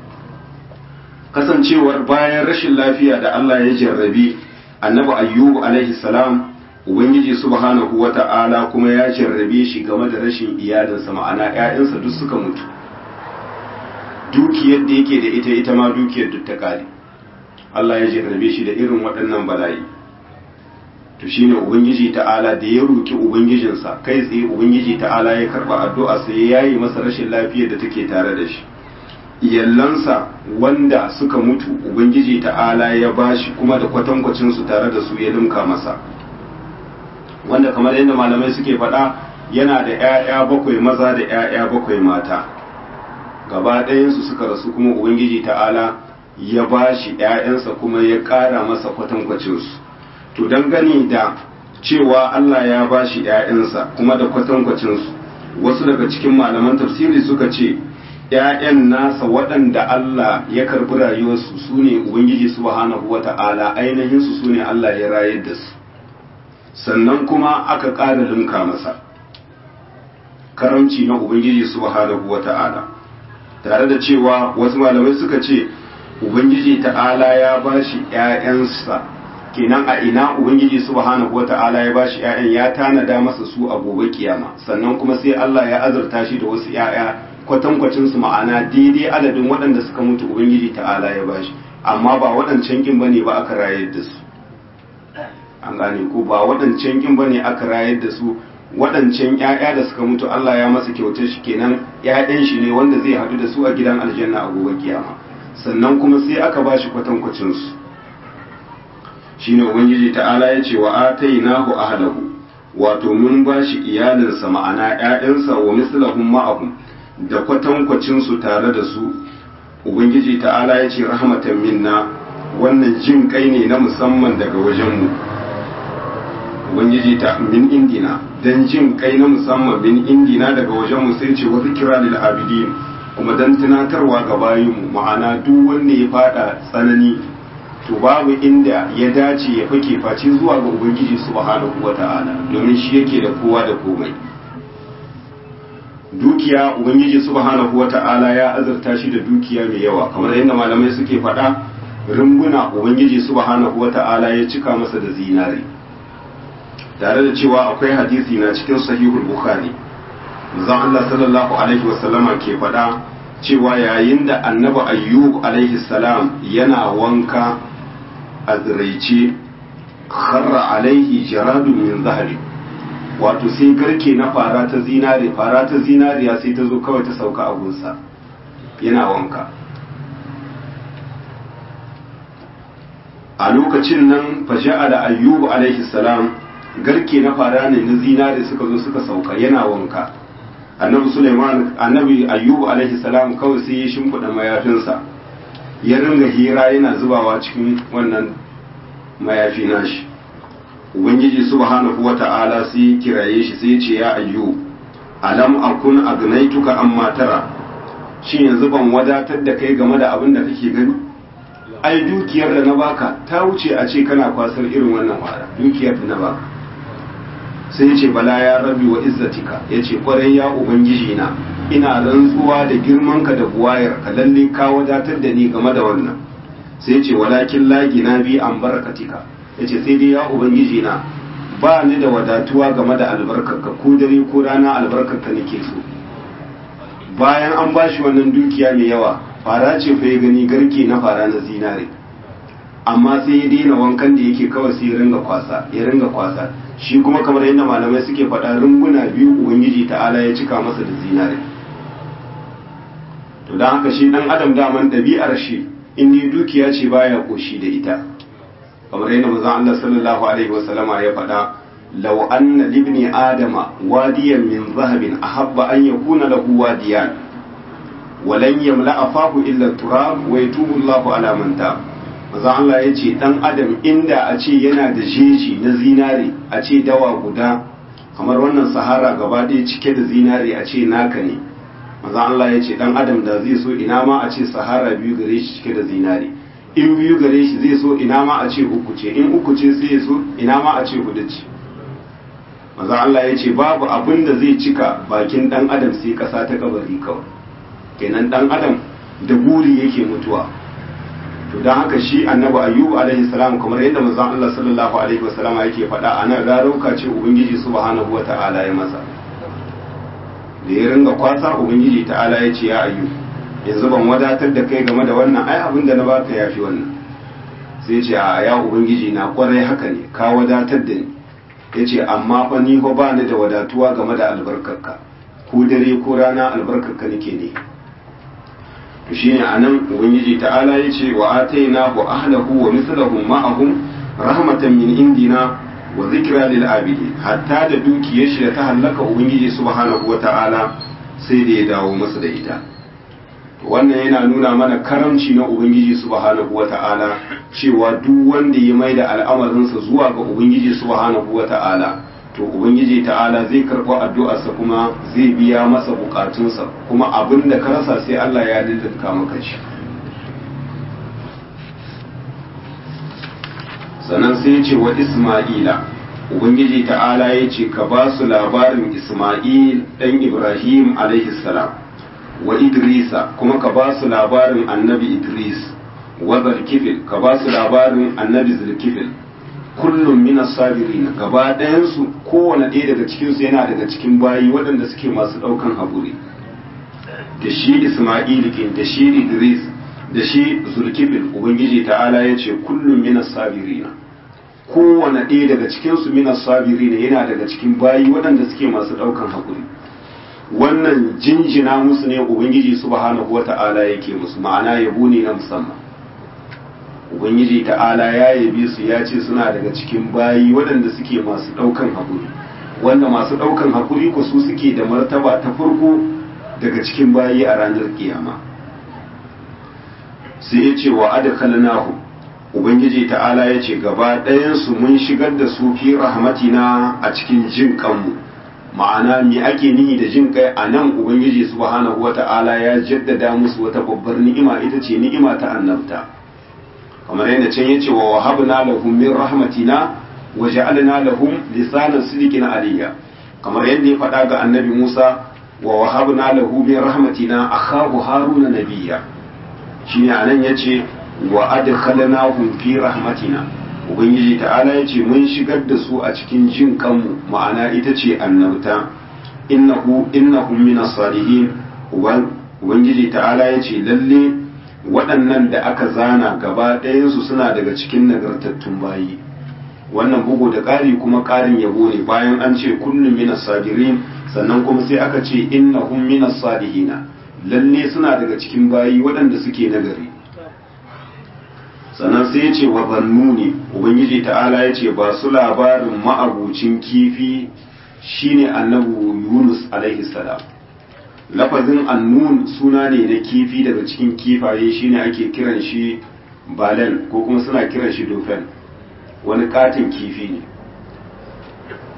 kasancewar bayan rashin lafiya da Allah ya jarrabi annabi ayyubu alaihi salam ubangiji subhanahu wata'ala kuma ya jarrabe shi game da rashin iyalinsa ma'ana ƴaƴansa duk suka mutu dukiyar da yake da ita ita ma dukiyar duk ta kare Allah ya jarrabe shi da irin waɗannan bala'i to shine ubangiji ta'ala da ya roki ubangijinsa kai tsaye ubangiji ta'ala ya karba addu'a sai ya yi masa rashin lafiyar da take tare da shi iyallansa wanda suka mutu ubangiji ta'ala ya bashi kuma da kwatankwacin su tare da su ya limka masa wanda kamar yadda malamai suke faɗa yana da 'ya'ya bakwai maza da 'ya'ya bakwai mata gaba ɗayansu suka rasu kuma ubangiji ta'ala ya bashi 'ya'yansa kuma ya ƙara masa kwatankwacin su to dangane da cewa Allah ya bashi ‘ya'yansa kuma da kwatankwacinsu wasu daga cikin malaman tafsiri suka ce ‘ya'yan nasa waɗanda Allah ya karɓi rayuwarsu su ne Ubangiji subhanahu wa ta'ala ainihinsu su ne Allah ya rayar da su sannan kuma aka ƙara limka masa karamci na Ubangiji subhanahu wa ta'ala tare da cewa wasu malamai suka ce Ubangiji ta'ala ya bashi ‘ya'yansa kenan a ina ubangiji subhanahu wata'ala ya bashi ƴaƴan ya tanada masa su a gobe kiyama sannan kuma sai Allah ya azurta shi da wasu ƴaƴa kwatankwacin su ma'ana daidai adadin waɗanda suka mutu ubangiji ta'ala ya bashi amma ba waɗancan kin bane ba aka rayar da su an gane ko ba waɗancan kin bane aka rayar da su waɗancan ƴaƴa da suka mutu Allah ya masa kyautar shi kenan ƴaƴan shi ne wanda zai haɗu da su a gidan aljanna a gobe kiyama sannan kuma sai aka bashi kwatankwacin su shine ubangiji ta'ala ya ce wa atainahu ahlahu wato mun bashi iyalinsa ma'ana ƴaƴansa wa mislahum ma'ahum da kwatankwacin su tare da su ubangiji ta'ala ya ce rahmatan minna wannan jin kai ne na musamman daga wajenmu ubangiji ta min indina dan jin kai na musamman min indina daga wajenmu sai ce wa zikra lil abidin kuma dan tunatarwa ga bayinmu ma'ana duk wanda ya fada tsanani to babu inda ya dace ya fake face zuwa ga ubangiji subhanahu wata'ala domin shi yake da kowa da komai dukiya ubangiji subhanahu wata'ala ya azurta shi da dukiya mai yawa kamar yadda malamai suke faɗa rumbuna ubangiji subhanahu wata'ala ya cika masa da zinari tare da cewa akwai hadisi na cikin sahihul bukhari manzon Allah sallallahu alaihi wasallama ke faɗa cewa yayin da annabi ayyub alaihi salam yana wanka a ziraice kharra alaihi jaradun min zahabi wato sai garke na fara ta zinare fara ta zinariya sai ta zo kawai ta sauka a gunsa yana wanka a lokacin nan fasha'a da ayyubu alaihi salam garke na fara ne na zinare suka zo suka sauka yana wanka annabi suleiman annabi ayyubu alaihi salam kawai sai ya shimfiɗa mayafinsa ya ringa hira yana zubawa cikin wannan mayafi nashi ubangiji subhanahu wata'ala sai kiraye shi sai ce ya ayyu alam akun agnaituka amma tara shi yanzu ban wadatar da kai game da abin da kake gani ai dukiyar da na baka ta wuce a ce kana kwasar irin wannan wara dukiyar da na baka sai ya ce bala ya rabi wa izzatika ya ce kwarai ya ubangiji na ina rantsuwa da girmanka da buwayar ka lalle ka wadatar da ni game da wannan sai ya ce walakin lagi na bi an barakatika ya ce sai dai ya ubangiji na ba ni da wadatuwa game da albarkarka ko dare ko rana albarkarka nake so bayan an bashi wannan dukiya mai yawa fara ce fa ya gani garke na fara na zinare amma sai ya daina wankan da yake kawai sai ya ringa kwasa ya ringa kwasa shi kuma kamar yadda malamai suke faɗa runguna biyu ubangiji ta'ala ya cika masa da zinare to don haka shi dan adam daman ɗabi'ar shi in ni dukiya ce baya koshi da ita kamar yadda manzon Allah sallallahu alaihi wasallama ya faɗa law anna libni adama wadiyan min zahabin ahabba an yakuna lahu wadiyan walan yamla afahu illa turab wa yatubu Allahu ala man tab manzon Allah ya ce dan adam inda a ce yana da jeji na zinare a ce dawa guda kamar wannan sahara gaba ɗaya cike da zinare a ce naka ne manzon Allah ya ce dan adam da zai so ina ma a ce sahara biyu gare shi cike da zinare in biyu gare shi zai so ina ma a ce uku ce in uku ce sai ya so ina ma a ce hudu ce maza Allah ya ce babu abin da zai cika bakin dan adam sai kasa ta kabari kawai kenan dan adam da buri yake mutuwa to dan haka shi annabi ayyub alaihi salam kamar yadda manzon Allah sallallahu alaihi wasallam yake faɗa anan rarauka ce ubangiji subhanahu wata'ala ya masa da ya ringa kwasa ubangiji ta'ala ya ce ya ayyub yanzu ban wadatar da kai game da wannan ai abin da na baka yafi wannan sai ce a ya ubangiji na kwarai haka ne ka wadatar da ni ya ce amma fa ni fa ba ni da wadatuwa game da albarkarka ko dare ko rana albarkarka nake ne to shine anan ubangiji ta'ala ya ce wa atainahu ahlahu wa mithluhum ma'ahum rahmatan min indina wa zikra lil abidin hatta da dukiyar shi da ta hallaka ubangiji subhanahu wa ta'ala sai da ya dawo masa da ita wannan yana nuna mana karamci na ubangiji subhanahu wata'ala cewa duk wanda ya mai da al'amarinsa zuwa ga ubangiji subhanahu wata'ala to ubangiji ta'ala zai karɓi addu'arsa kuma zai biya masa bukatunsa kuma abin da ka rasa sai Allah ya dindinka maka shi sannan sai ya ce wa isma'ila ubangiji ta'ala ya ce ka ba su labarin isma'il ɗan ibrahim alaihi salam wa idrisa kuma ka ba su labarin annabi idris wa zalkifil ka ba su labarin annabi zalkifil kullum min sabirin gaba ɗayansu kowane ɗaya daga cikinsu yana daga cikin bayi waɗanda suke masu ɗaukan haƙuri da shi isma'il kin da shi idris da shi zulkifil ubangiji ta'ala ya ce kullum min sabirina kowane ɗaya daga cikinsu min sabirina yana daga cikin bayi waɗanda suke masu ɗaukan haƙuri wannan jinjina musu ne ubangiji subhanahu wata'ala yake musu ma'ana yabo ne na musamman ubangiji ta'ala ya yabe su ya ce suna daga cikin bayi waɗanda suke masu ɗaukan haƙuri wanda masu ɗaukan haƙuri ku su suke da martaba ta farko daga cikin bayi a ranar kiyama sai ya ce wa adkhalnahu ubangiji ta'ala ya ce gaba ɗayansu mun shigar da su fi rahmatina a cikin jin kanmu ma'ana me ake nihi da jin kai a nan ubangiji subhanahu wata'ala ya jaddada musu wata babbar ni'ima ita ce ni'ima ta annabta kamar yadda can yace wa wahabna lahum min rahmatina wa ja'alna lahum lisanan sidqin aliyya kamar yadda ya faɗa ga annabi Musa wa wahabna lahu min rahmatina akhahu haruna nabiyya shine anan yace wa adkhalnahum fi rahmatina ubangiji ta'ala ya ce mun shigar da su a cikin jin kanmu ma'ana ita ce annabta innahu innahum minas salihin ubangiji ta'ala ya ce lalle waɗannan da aka zana gaba ɗayansu suna daga cikin nagartattun bayi wannan bugu da ƙari kuma ƙarin yabo ne bayan an ce kullum minas sabirin sannan kuma sai aka ce innahum minas salihina lalle suna daga cikin bayi waɗanda suke nagari sannan sai ya ce wa zannuni ubangiji ta'ala ya ce ba su labarin ma'abucin kifi shine annabu yunus alaihi salam lafazin annun suna ne na kifi daga cikin kifaye shine ake kiran shi balen ko kuma suna kiran shi dofen wani katin kifi ne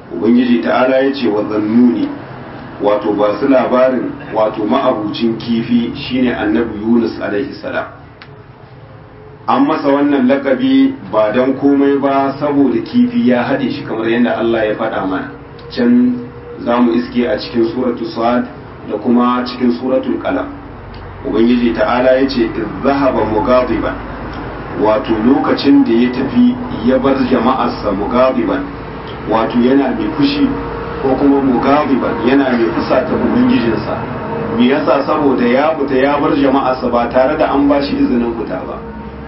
ubangiji ta'ala ya ce wa zannuni wato ba su labarin wato ma'abucin kifi shine annabi yunus alaihi salam an masa wannan lakabi ba don komai ba saboda kifi ya haɗe shi kamar yadda Allah ya faɗa mana can za mu iske a cikin suratu sad da kuma cikin suratul qalam ubangiji ta'ala ya ce zahaba mugadiban wato lokacin da ya tafi ya bar jama'arsa mugadiban wato yana mai fushi ko kuma mugadiban yana mai fusata ubangijinsa me yasa saboda ya fita ya bar jama'arsa ba tare da an bashi izinin fita ba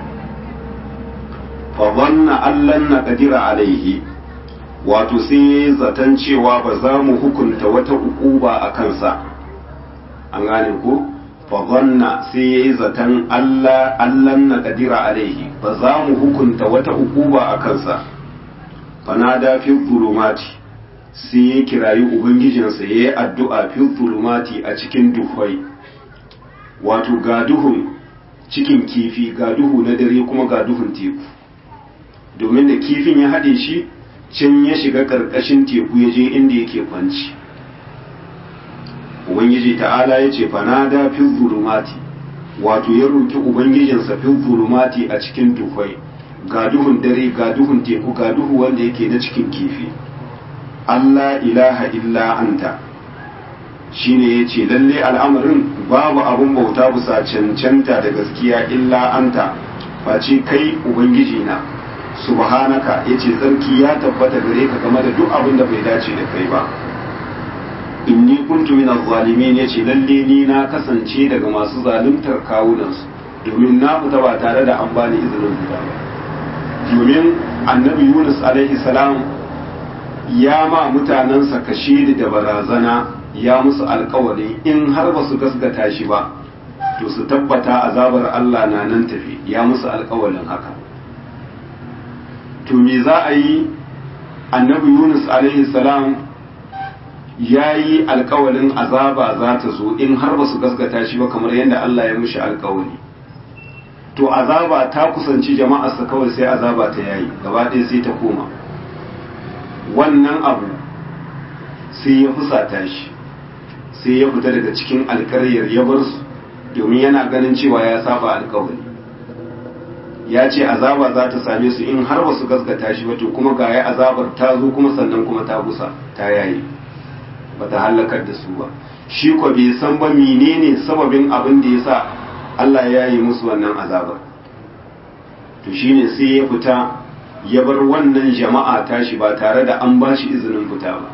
fa dhanna allan naqdira alaihi wato sai zaton cewa ba za mu hukunta wata ukuba a kansa an gane ko fa dhanna sai yayi zaton Allah allan naqdira alaihi ba za mu hukunta wata ukuba a kansa fanada fi zulumati sai ya kirayi ubangijinsa ya yi addu'a fi zulumati a cikin duhwai wato ga duhun cikin kifi ga duhu na dare kuma ga duhun teku domin da kifin ya haɗe shi can ya shiga ƙarƙashin teku ya je inda yake kwanci ubangiji ta'ala ya ce fanada fi zulumati wato ya roki ubangijinsa fi zulumati a cikin duhwai ga duhun dare ga duhun teku ga duhu wanda yake na cikin kifi Allah ilaha illa anta shine ya ce lalle al'amarin babu abun bauta bisa cancanta da gaskiya illa anta face kai ubangiji na subhanaka ya ce tsarki ya tabbata gare ka game da duk abin da bai dace da kai ba inni kuntu min zalimin ya ce lalle ni na kasance daga masu zaluntar kawunansu domin na fita ba tare da an bani izinin fita ba domin annabi yunus alaihi salam ya ma mutanensa kashe da barazana ya musu alkawari in har ba su gaskata shi ba to su tabbata azabar Allah na nan tafi ya musu alkawarin haka to me za a yi annabi yunus alaihi salam ya yi alkawarin azaba za ta zo in har ba su gaskata shi ba kamar yadda Allah ya mushi alkawari to azaba ta kusanci jama'arsa kawai sai azaba ta yayi gaba ɗaya sai ta koma wannan abu sai ya fusata shi sai ya fita daga cikin alkaryar ya bar su domin yana ganin cewa ya saba alkawari ya ce azaba za ta same su in har ba su gaskata shi ba to kuma ga ya azabar ta zo kuma sannan kuma ta gusa ta yayi ba ta halakar da su ba shi ko bai san ba menene sababin abin da ya sa Allah ya yi musu wannan azabar to shine sai ya fita ya bar wannan jama'a tashi ba tare da an ba shi izinin fita ba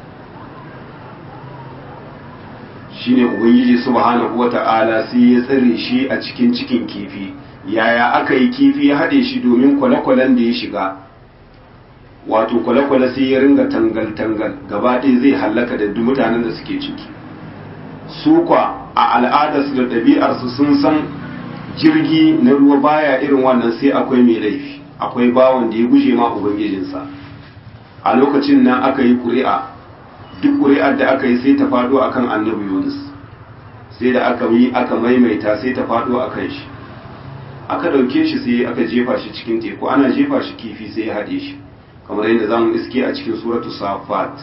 shine ubangiji subhanahu wata'ala sai ya tsare shi a cikin cikin kifi yaya aka yi kifi ya haɗe shi domin kwale-kwalen da ya shiga wato kwale-kwale sai ya ringa tangal-tangal gaba ɗaya zai hallaka da duk mutanen da suke ciki su kwa a al'adarsu da ɗabi'arsu sun san jirgi na ruwa baya irin wannan sai akwai mai laifi akwai bawan da ya guje ma ubangijinsa a lokacin nan aka yi ƙuri'a duk ƙuri'ar da aka yi sai ta faɗo akan annabi yunus sai da aka yi aka maimaita sai ta faɗo a kan shi aka ɗauke shi sai aka jefa shi cikin teku ana jefa shi kifi sai ya haɗe shi kamar yadda za mu iske a cikin suratu safat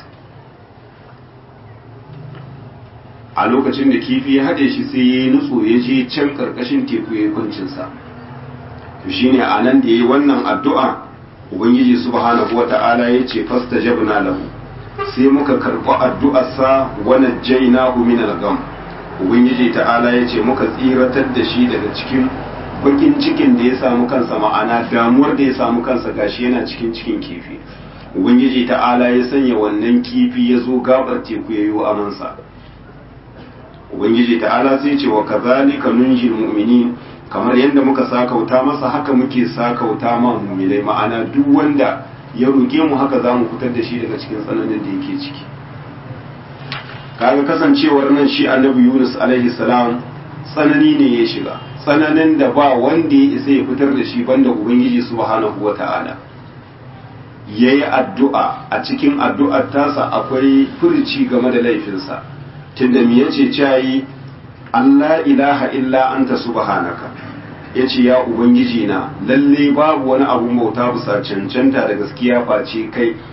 a lokacin da kifi ya haɗe shi sai ya yi nutso ya je can ƙarƙashin teku ya yi kuncinsa to shine a nan da ya yi wannan addu'a ubangiji subhanahu wa ta'ala ya ce fasta jabna lahu sai muka karɓi addu'arsa wa najjaynahu min al-gham ubangiji ta'ala ya ce muka tsiratar da shi daga cikin bakin cikin da ya samu kansa ma'ana damuwar da ya samu kansa gashi yana cikin cikin kifi ubangiji ta'ala ya sanya wannan kifi ya zo gabar teku ya yi wa amansa ubangiji ta'ala sai ce wa kazalika nunjil mu'minin kamar yadda muka sakauta masa haka muke sakauta ma mu'minai ma'ana duk wanda ya roƙe mu haka za mu fitar da shi daga cikin tsananin da yake ciki kaga kasancewar nan shi annabi yunus alaihi salam tsanani ne ya shiga tsananin da ba wanda ya isa ya fitar da shi banda ubangiji subhanahu wata'ala ya yi addu'a a cikin addu'ar tasa akwai furici game da laifinsa tunda me yace cayi Allah ilaha illa anta subhanaka yace ya ubangiji na lalle babu wani abun bauta bisa cancanta da gaskiya face kai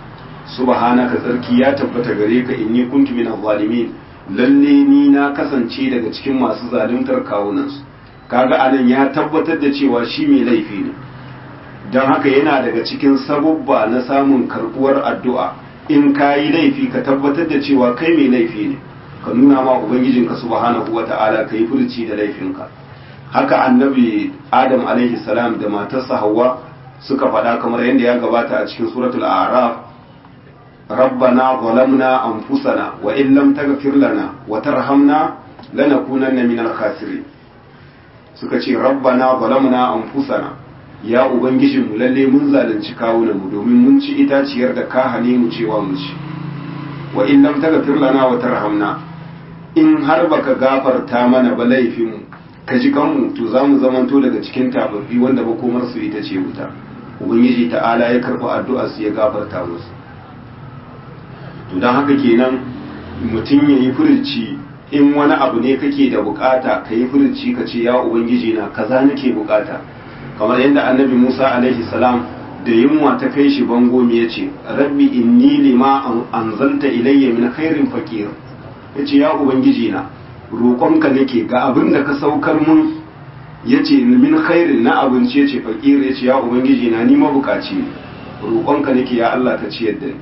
subhanaka tsarki ya tabbata gare ka inni kuntu minaz zalimin lalle ni na kasance daga cikin masu zaluntar kawunansu kaga anan ya tabbatar da cewa shi mai laifi ne don haka yana daga cikin sabubba na samun karbuwar addu'a in ka yi laifi ka tabbatar da cewa kai mai laifi ne ka nuna ma ubangijinka subhanahu wa ta'ala ka yi furci da laifinka haka annabi adam alaihi salam da matarsa hawa suka faɗa kamar yadda ya gabata a cikin suratul a'raf rabbana zalamna anfusana wa in lam taghfir lana wa tarhamna lanakunanna minal khasirin suka ce rabbana zalamna anfusana ya ubangijinmu lalle mun zalunci kawunanmu domin mun ci itaciyar da ka hane mu cewa mu ci wa in lam taghfir lana wa tarhamna in har baka gafarta mana ba laifinmu ka ji kanmu to za mu zamanto daga cikin tababbi wanda makomar su ita ce wuta ubangiji ta'ala ya karɓi addu'ar su ya gafarta musu to don haka kenan mutum ya yi furci in wani abu ne kake da bukata ka yi furci ka ce ya ubangiji na kaza nake bukata kamar yadda annabi musa alaihi salam da yunwa ta kai shi bango ya ce rabbi inni lima anzalta ilayya min khairin fakir ya ce ya ubangiji na roƙonka nake ga abin da ka saukar mun ya ce min khairin na abinci ya ce fakir ya ce ya ubangiji na ni mabukaci ne roƙonka nake ya allah ka ciyar da ni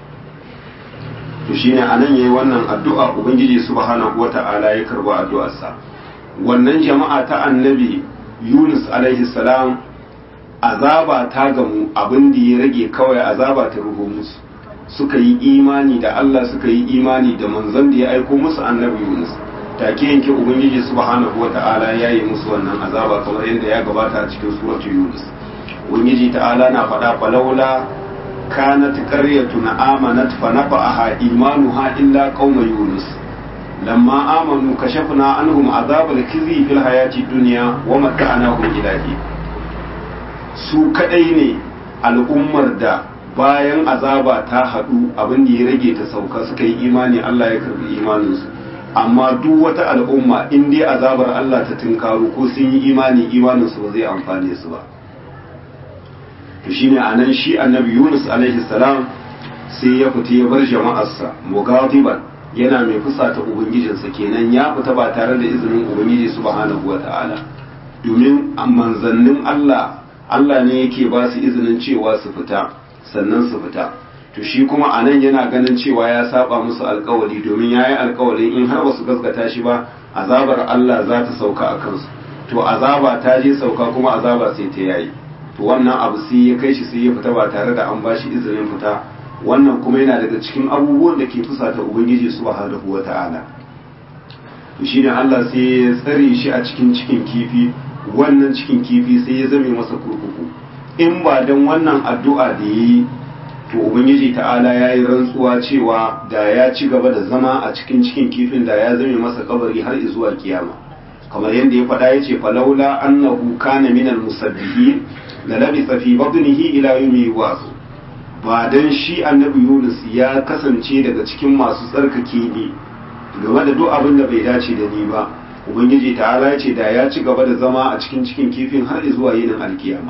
to shine anan yayi wannan addu'a ubangiji subhanahu wata'ala ya karba addu'arsa wannan jama'a ta annabi Yunus alaihi salam azaba ta gamu abin da ya rage kawai azaba ta ruho musu suka yi imani da Allah suka yi imani da manzon da ya aiko musu annabi Yunus take yanke ubangiji subhanahu wata'ala ya yi musu wannan azaba kamar yadda ya gabata a cikin suratul Yunus ubangiji ta'ala na faɗa falaula كانت قرية آمنت فنفعها إيمانها إلا قوم يونس لما آمنوا كشفنا عنهم عذاب الخزي في الحياة الدنيا ومتعناهم إلى حين su kadai ne al'ummar da bayan azaba ta haɗu abin da ya rage ta sauka suka yi imani Allah ya karbi imaninsu amma duk wata al'umma in dai azabar Allah ta tunkaru ko sun yi imani imaninsu ba zai amfane su ba to shine anan shi annabi Yunus alaihi salam sai ya fita ya bar jama'arsa mugadiban yana mai fusata ubangijinsa kenan ya fita ba tare da izinin ubangiji subhanahu wata'ala domin manzannin Allah Allah ne yake ba su izinin cewa su fita sannan su fita to shi kuma anan yana ganin cewa ya saba musu alkawali domin yayi alkawalin in har basu gaskata shi ba azabar Allah za ta sauka a kansu to azaba ta je sauka kuma azaba sai ta yayi to wannan abu sai ya kai shi sai ya fita ba tare da an bashi izinin fita wannan kuma yana daga cikin abubuwan da ke fusata ubangiji subhanahu wata'ala to shine Allah sai ya tsare shi a cikin cikin kifi wannan cikin kifi sai ya zame masa kurkuku in ba dan wannan addu'a da yayi to ubangiji ta'ala ya yi rantsuwa cewa da ya ci gaba da zama a cikin cikin kifin da ya zame masa kabari har zuwa kiyama kamar yadda ya faɗa ya ce falaula annahu kana minal musabbihin la labisa fi batnihi ila yawmi yub'ath ba dan shi annabi Yunus ya kasance daga cikin masu tsarkake ni game da duk abin da bai dace da ni ba ubangiji ta'ala ya ce da ya ci gaba da zama a cikin cikin kifin har zuwa yinin alkiyama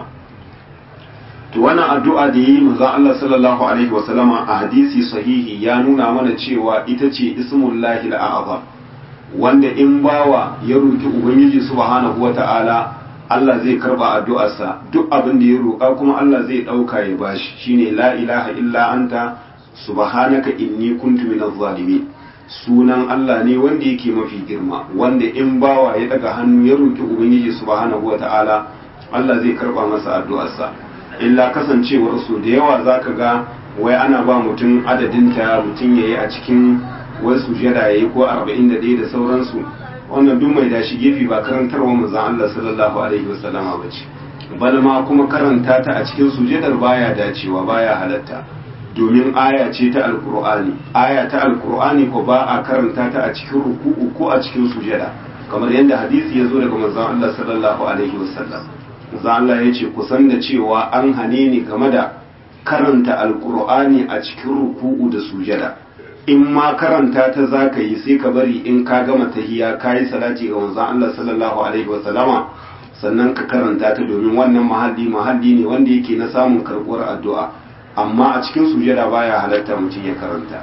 to wannan addu'a da yi manzon Allah sallallahu alaihi wa sallama a hadisi sahihi ya nuna mana cewa ita ce ismullahi al-a'zam wanda in bawa ya roki ubangiji subhanahu wata'ala Allah zai karba addu'arsa duk abin da ya roƙa kuma Allah zai ɗauka ya bashi shine la ilaha illa anta subhanaka inni kuntu minaz zalimin sunan Allah ne wanda yake mafi girma wanda in bawa ya daga hannu ya roki ubangiji subhanahu wata'ala Allah zai karba masa addu'arsa illa kasancewar su da yawa zaka ga wai ana ba mutum adadinta mutum yayi a cikin wai sujada yayi ko 41 da sauransu wannan duk mai dashi gefe ba karantarwa manzon Allah sallallahu alaihi wasallama bace bal ma kuma karanta ta a cikin sujadar baya dacewa baya halatta domin aya ce ta alkur'ani aya ta alkur'ani ko ba a karanta ta a cikin ruku'u ko a cikin sujada kamar yadda hadisi ya zo daga manzon Allah sallallahu alaihi wasallam manzon Allah ya ce kusan da cewa an hane ni game da karanta alkur'ani a cikin ruku'u da sujada in ma karanta ta za ka yi sai ka bari in ka gama tahiya ka yi salati ga manzon Allah sallallahu alaihi wasallama sannan ka karanta ta domin wannan mahalli mahalli ne wanda yake na samun karɓuwar addu'a amma a cikin sujada baya halatta mutum ya karanta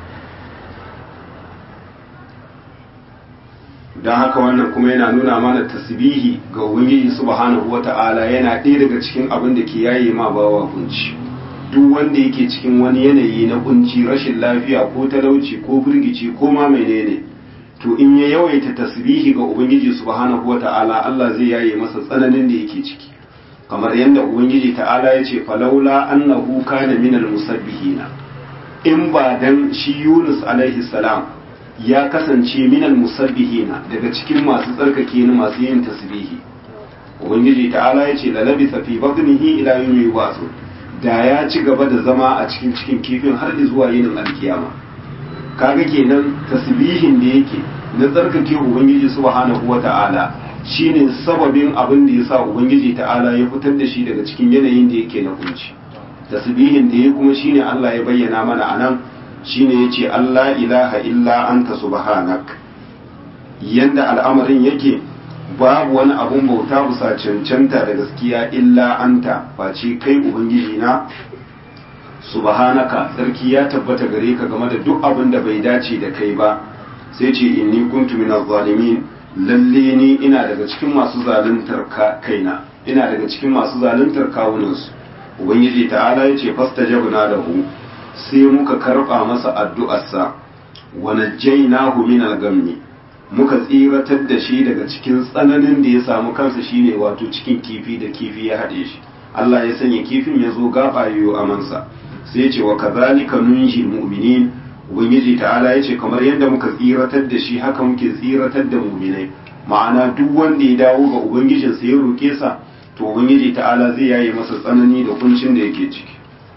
don haka wannan kuma yana nuna mana tasbihi ga ubangiji subhanahu wata'ala yana ɗaya daga cikin abin da ke yaye ma bawa kunci duk wanda yake cikin wani yanayi na kunci rashin lafiya ko talauci ko firgici ko ma menene to in ya yawaita tasbihi ga ubangiji subhanahu wata'ala Allah zai yaye masa tsananin da yake ciki kamar yadda ubangiji ta'ala ya ce falaula annahu kana minal musabbihina in ba dan shi Yunus alaihi salam ya kasance minal musabbihina daga cikin masu tsarkake ni masu yin tasbihi ubangiji ta'ala ya ce lalabisa fi batnihi ila yawmi yub'athun da ya ci gaba da zama a cikin cikin kifin har zuwa yinin alkiyama kaga kenan tasbihin da yake na tsarkake ubangiji subhanahu wata'ala shine sababin abin da yasa ubangiji ta'ala ya fitar da shi daga cikin yanayin da yake na kunci tasbihin da ya kuma shine Allah ya bayyana mana anan shine yace Allah ilaha illa anta subhanak yanda al'amarin yake babu wani abun bauta bisa cancanta da gaskiya illa anta face kai ubangiji na subhanaka sarki ya tabbata gare ka game da duk abin da bai dace da kai ba sai ce inni kuntu minaz zalimin lalle ni ina daga cikin masu zaluntar kaina ina daga cikin masu zaluntar kawunansu ubangiji ta'ala ya ce fastajabna lahu sai muka karba masa addu'arsa wa najjaynahu min al-gammi muka tsiratar da shi daga cikin tsananin da ya samu kansa shine wato cikin kifi da kifi ya haɗe shi Allah ya sanya kifin ya zo gaba yiwu amansa sai ce wa kazalika nunji mu'minin ubangiji ta'ala ya ce kamar yadda muka tsiratar da shi haka muke tsiratar da mu'minai ma'ana duk wanda ya dawo ga ubangijinsa ya roke sa to ubangiji ta'ala zai yaye masa tsanani da kuncin da yake ciki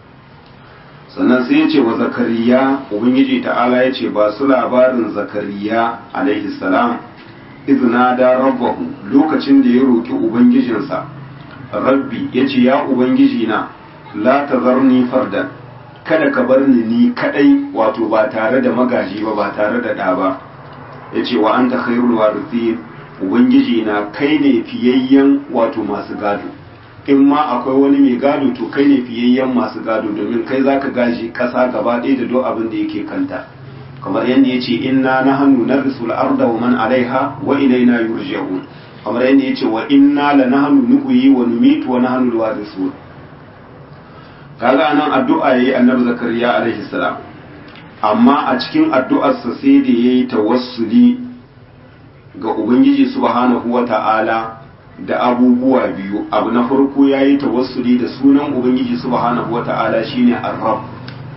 sannan sai ya ce wa zakariya ubangiji ta'ala ya ce ba su labarin zakariya alaihi salam izina da rabbahu lokacin da ya roki ubangijinsa rabbi ya ce ya ubangiji na la tazarni fardan kada ka bar ni ni kadai wato ba tare da magaji ba ba tare da ɗa ba ya ce wa anta khairul warithin ubangiji na kai ne fiyayyen wato masu gado in ma akwai wani mai gado to kai ne fiyayyen masu gado domin kai zaka gaji ƙasa gaba ɗaya da duk abin da yake kanta kamar yadda ya ce inna nahnu narsul arda wa man alaiha wa ilaina yurja'un kamar yadda ya ce wa inna la nahnu nuhyi wa numitu wa nahnu alwarisun kaga nan addu'a yayi annabi zakariya alaihi salam amma a cikin addu'arsa sai da yayi tawassuli ga ubangiji subhanahu wata'ala da abubuwa biyu abu na farko yayi tawassuli da sunan ubangiji subhanahu wata'ala shine ar-rabb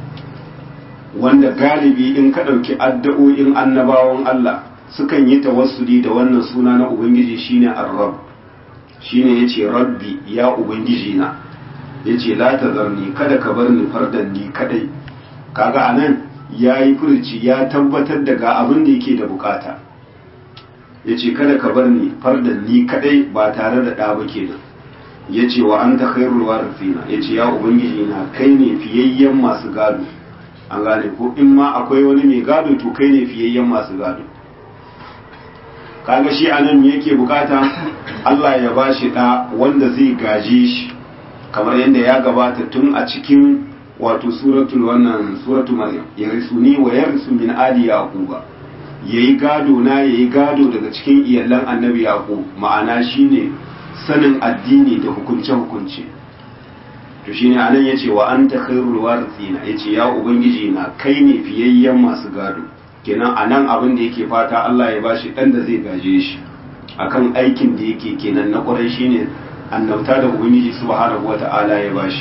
wanda galibi in ka ɗauki addu'o'in annabawan Allah sukan yi tawassuli da wannan suna na ubangiji shine ar-rabb shine yace rabbi ya ubangiji na yace la tazarni kada ka bar ni fardan ni kadai kaga anan yayi furci ya tabbatar da ga abin da yake da bukata yace kada ka bar ni fardan ni kadai ba tare da ɗa ba kenan yace wa anta khairul warithina yace ya ubangiji na kai ne fiyayyen masu gado an gane ko in ma akwai wani mai gado to kai ne fiyayyen masu gado kaga shi anan me yake bukata Allah ya bashi ɗa wanda zai gaje shi kamar yadda ya gabata tun a cikin wato suratul wannan suratul maryam ya risuni wa ya risu min ali yaquba yayi gado na yayi gado daga cikin iyalan annabi yaqub ma'ana shine sanin addini da hukunce hukunce to shine anan yace wa anta khairul warithina yace ya ubangiji na kai ne fiyayyen masu gado kenan anan abin da yake fata Allah ya bashi dan da zai gaje shi akan aikin da yake kenan na kwarai shine annauta da ubangiji subhanahu wata'ala ya bashi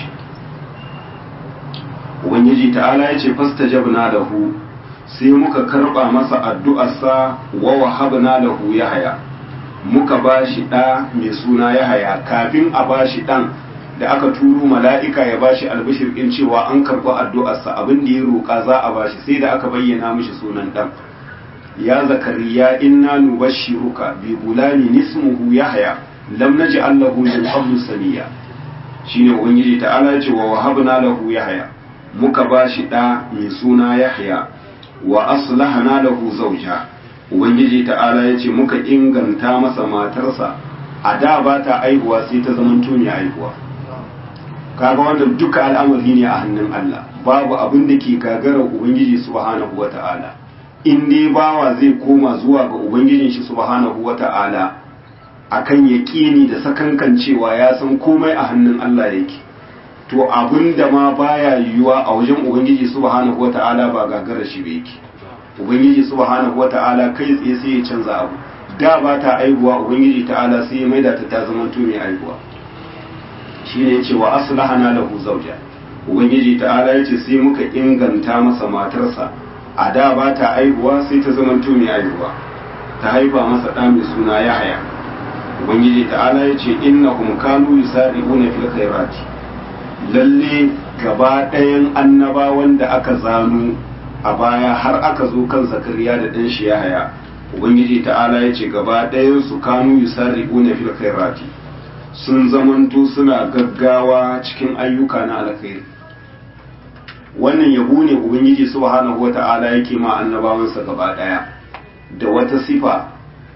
ubangiji ta'ala ya ce fastajabna lahu sai muka karba masa addu'arsa wa wahabna lahu yahya muka bashi da mai suna yahaya kafin a bashi dan da aka turo mala'ika ya bashi albishir din cewa an karba addu'arsa abin da ya roƙa za a bashi sai da aka bayyana mishi sunan dan ya zakariya inna nubashshiruka bi gulani nismuhu yahya lam naj'al lahu min qablu samiya shine ubangiji ta'ala ce wa wahabna lahu yahya muka bashi da mai suna yahya wa aslahna lahu zawja ubangiji ta'ala ya ce muka inganta masa matarsa a da ba ta aihuwa sai ta zaman mai aihuwa kaga wannan duka al'amari ne a hannun Allah babu abin da ke gagarar ubangiji subhanahu wata'ala in dai bawa zai koma zuwa ga ubangijin shi subhanahu wata'ala akan yaƙini da sakankan cewa ya san komai a hannun Allah yake to abin da ma baya yiwuwa a wajen ubangiji subhanahu wata'ala ba gagarar shi ba yake ubangiji subhanahu wata'ala kai tsaye sai ya canza abu da ba ta aihuwa ubangiji ta'ala sai ya maida ta ta zama to mai aihuwa shine yace wa aslahana lahu zawja ubangiji ta'ala yace sai muka inganta masa matarsa a da ba ta aihuwa sai ta zama to mai aihuwa ta haifa masa ɗa mai suna Yahaya ubangiji ta'ala yace innahum kanu yusari'una fil khairati lalle gaba ɗayan annabawan da aka zano a baya har aka zo kan zakariya da ɗan shi Yahaya ubangiji ta'ala yace gaba ɗayan su kanu yusari'una fil khairati sun zamanto suna gaggawa cikin ayyuka na alkhairi wannan yabo ne ubangiji subhanahu wata'ala yake ma annabawansa gaba daya da wata sifa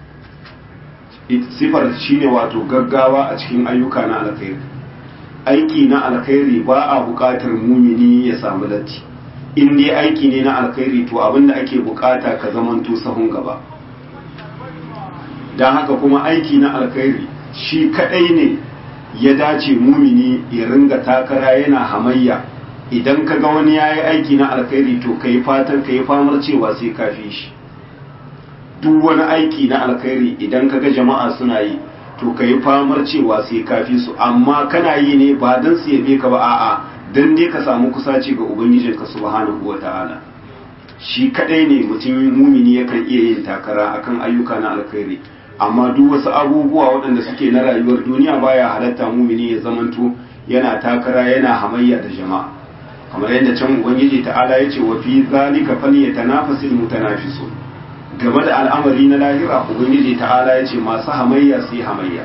sifar shine wato gaggawa a cikin ayyuka na alkhairi aiki na alkhairi ba a buƙatar mumini ya samu latti in dai aiki ne na alkhairi to abinda ake bukata ka zamanto sahun gaba don haka kuma aiki na alkhairi shi kadai ne ya dace mumini ya ringa takara yana hamayya idan ka ga wani ya yi aiki na alkhairi to ka yi fatan ka yi famar cewa sai ka fi shi duk wani aiki na alkhairi idan ka ga jama'a suna yi to ka yi famar cewa sai ka fi su amma kana yi ne ba don su yabe ka ba a'a don dai ka samu kusaci ga ubangijinka subhanahu wa ta'ala shi kadai ne mutum mumini yakan iya yin takara akan ayyuka na alkhairi amma duk wasu abubuwa waɗanda suke na rayuwar duniya baya halatta mumini ya zamanto yana takara yana hamayya da jama'a kamar yadda can ubangiji ta'ala ya ce wa fi zalika falyatanafasil mutanafisun game da al'amari na lahira ubangiji ta'ala ya ce masu hamayya su yi hamayya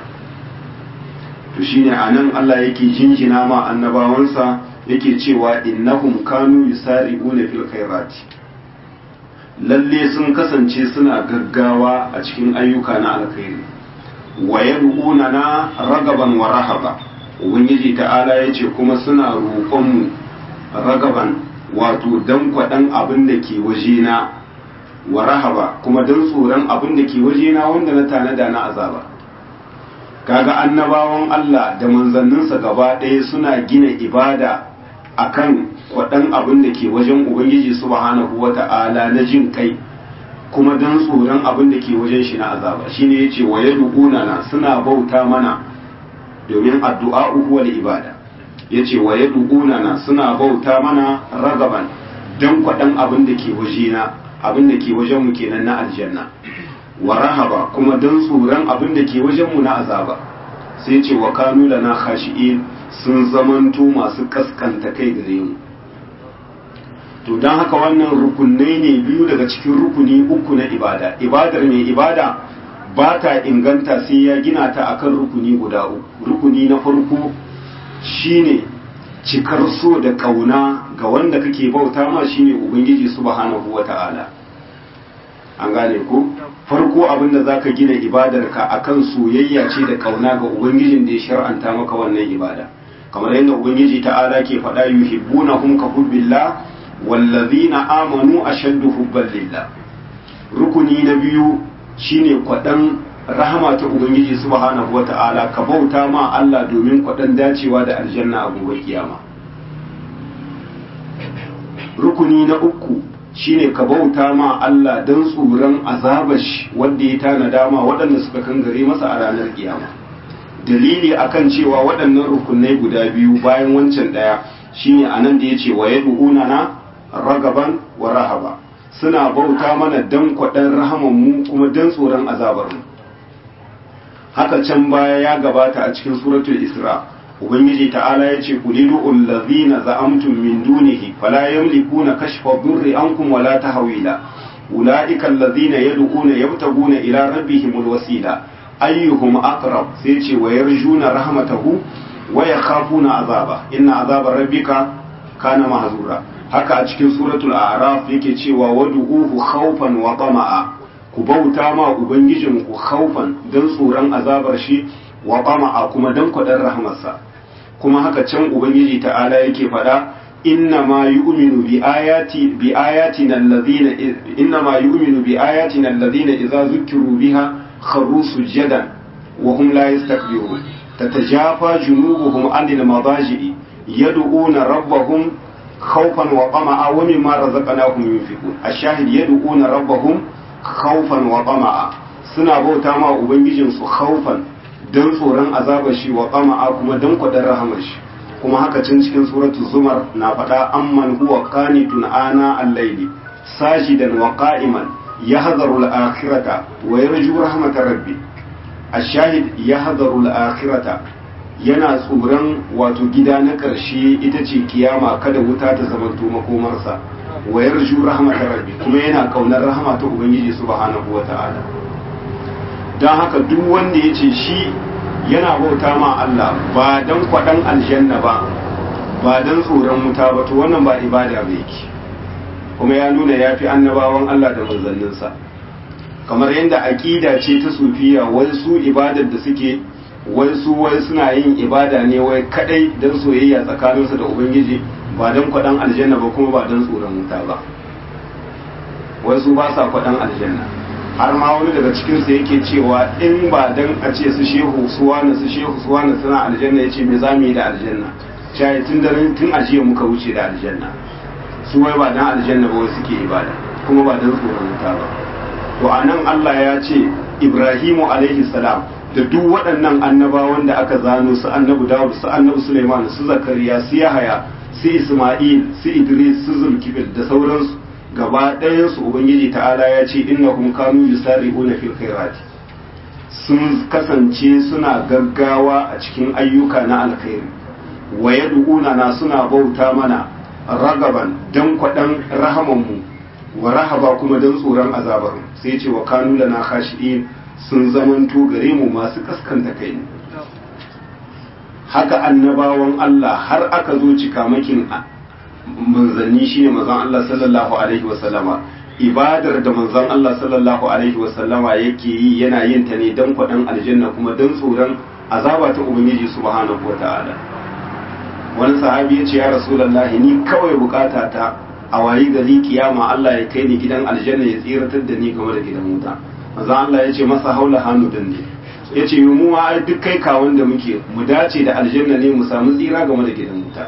to shine anan Allah yake jinjina ma annabawansa yake cewa innahum kanu yusari'una fil khairati lalle sun kasance suna gaggawa a cikin ayyuka na alkhairi wa yad'una na ragaban wa rahaba ubangiji ta'ala yace kuma suna roƙon mu ragaban wato dan kwadan abin da ke wajena wa rahaba kuma dan tsoron abin da ke wajena wanda na tanada na azaba kaga annabawan Allah da manzanninsa gaba ɗaya suna gina ibada akan kwaɗan abin da ke wajen Ubangiji subhanahu wa ta'ala na jin kai kuma don tsoron abin da ke wajen shi na azaba shi ne ya ce wa ya na suna bauta mana domin addu'a uhuwal ibada ya ce wa ya na suna bauta mana ragaban don kwaɗan abin da ke wajena abin da ke wajen mu kenan na aljanna wa rahaba kuma don tsoron abin da ke wajen mu na azaba sai ce wa kanu lana khashi'in sun zamanto masu kaskanta kai gare mu to don haka wannan rukunai ne biyu daga cikin rukuni uku na ibada ibadar mai ibada ba ta inganta sai ya gina ta akan rukuni guda uku rukuni na farko shine cikar so da kauna ga wanda kake bauta ma shine ubangiji subhanahu wata'ala an gane ko farko abin da zaka gina ibadarka akan soyayya ce da kauna ga ubangijin da ya shar'anta maka wannan ibada kamar yadda ubangiji ta'ala ke faɗa yuhibbunahum ka hubbillah wallazina amanu ashaddu hubban lillah rukuni na biyu shine kwadan rahama ta ubangiji subhanahu wata'ala ka bauta ma Allah domin kwadan dacewa da aljanna a gobe kiyama rukuni na uku shine ka bauta ma Allah don tsoron azabash wanda ya tanada ma waɗanda suka kangare masa a ranar kiyama dalili akan cewa waɗannan rukunai guda biyu bayan wancan ɗaya shine anan da yace wa yad'una na ragaban wa rahaba suna bauta mana dan kwaɗan rahaman mu kuma dan tsoron azabar mu haka can baya ya gabata a cikin suratul isra ubangiji ta'ala ya ce kulidu allazina za'amtum min dunihi fala yamlikuna kashfa dhurri ankum wala tahwila ulaika allazina yad'una yabtaguna ila rabbihimul wasila ayyuhum aqrab sai ce wa yarjuna rahmatahu wa yakhafuna azaba inna azaba rabbika kana mahzura haka a cikin suratul a'raf yake cewa wad'uhu khawfan wa tama'a ku bauta ma ubangijin ku khawfan dan tsoron azabar shi wa tama'a kuma dan kwadar rahmarsa kuma haka can ubangiji ta'ala yake faɗa inna ma yu'minu bi ayati bi ayatina alladhina inna ma yu'minu bi ayatina alladhina idza zukiru biha kharru sujadan wa hum la yastakbirun tatajafa junubuhum anil madaji'i yad'una rabbahum khawfan wa tama'a wa mimma razaqnahum yunfiqun ash-shahid yad'una rabbahum khawfan wa tama'a suna bauta ma ubangijinsu khawfan don tsoron azabar shi wa qama'a kuma don kwadar rahamar shi kuma haka cin cikin suratul zumar na faɗa amman huwa qanitun ana al-layli sajidan wa qa'iman yahdharu al-akhirata wa yarju rahmatar rabbi ash-shahid yahdharu al-akhirata yana tsoron wato gida na ƙarshe ita ce kiyama kada wuta ta zama makomarsa wa yarju rahmatar rabbi kuma yana kaunar rahama ta ubangiji subhanahu wa ta'ala don haka duk wanda ya ce shi yana bauta ma Allah ba don kwaɗan aljanna ba ba don tsoron wuta ba to wannan ba ibada ba yake kuma ya nuna ya fi annabawan Allah da manzanninsa kamar yadda aƙida ce ta sufiya wai su ibadar da suke wai su wai suna yin ibada ne wai kadai don soyayya tsakaninsu da ubangiji ba don kwaɗan aljanna ba kuma ba don tsoron wuta ba wai su ba sa kwaɗan aljanna har ma wani daga cikinsu yake cewa in ba dan a ce su shehu suwana su shehu suwana suna aljanna ya ce me za mu yi da aljanna shayi tun da tun ajiya muka wuce da aljanna su wai ba dan aljanna ba wai suke ibada kuma ba dan tsoron wuta ba to a nan Allah ya ce Ibrahimu alaihi salam da duk waɗannan annabawan da aka zano su annabi Dawud su annabi Sulaiman su Zakariya su Yahaya su Isma'il su Idris su Zulkifil da sauransu gaba ɗayansu ubangiji ta'ala ya ce innahum kanu yusari'una fil khairati sun kasance suna gaggawa a cikin ayyuka na alkhairi wa yad'una na suna bauta mana ragaban dan kwadan rahamanmu wa rahaba kuma dan tsoron azabar sai ce wa kanu lana khashi'in sun zamanto gare mu masu kaskanta kai haka annabawan Allah har aka zo cikamakin manzanni shine manzon Allah sallallahu alaihi wasallama ibadar da manzon Allah sallallahu alaihi wasallama yake yi yana yin ta ne dan kwadan aljanna kuma dan tsoron azaba ta ubangiji subhanahu wataala wani sahabi ya ce ya rasulullahi ni kawai bukata ta a wayi gari kiyama Allah ya kai ni gidan aljanna ya tsiratar da ni game da gidan wuta manzon Allah ya ce masa haula hannu dan ne ya ce mu ma ai duk kai kawon da muke mu dace da aljanna ne mu samu tsira game da gidan wuta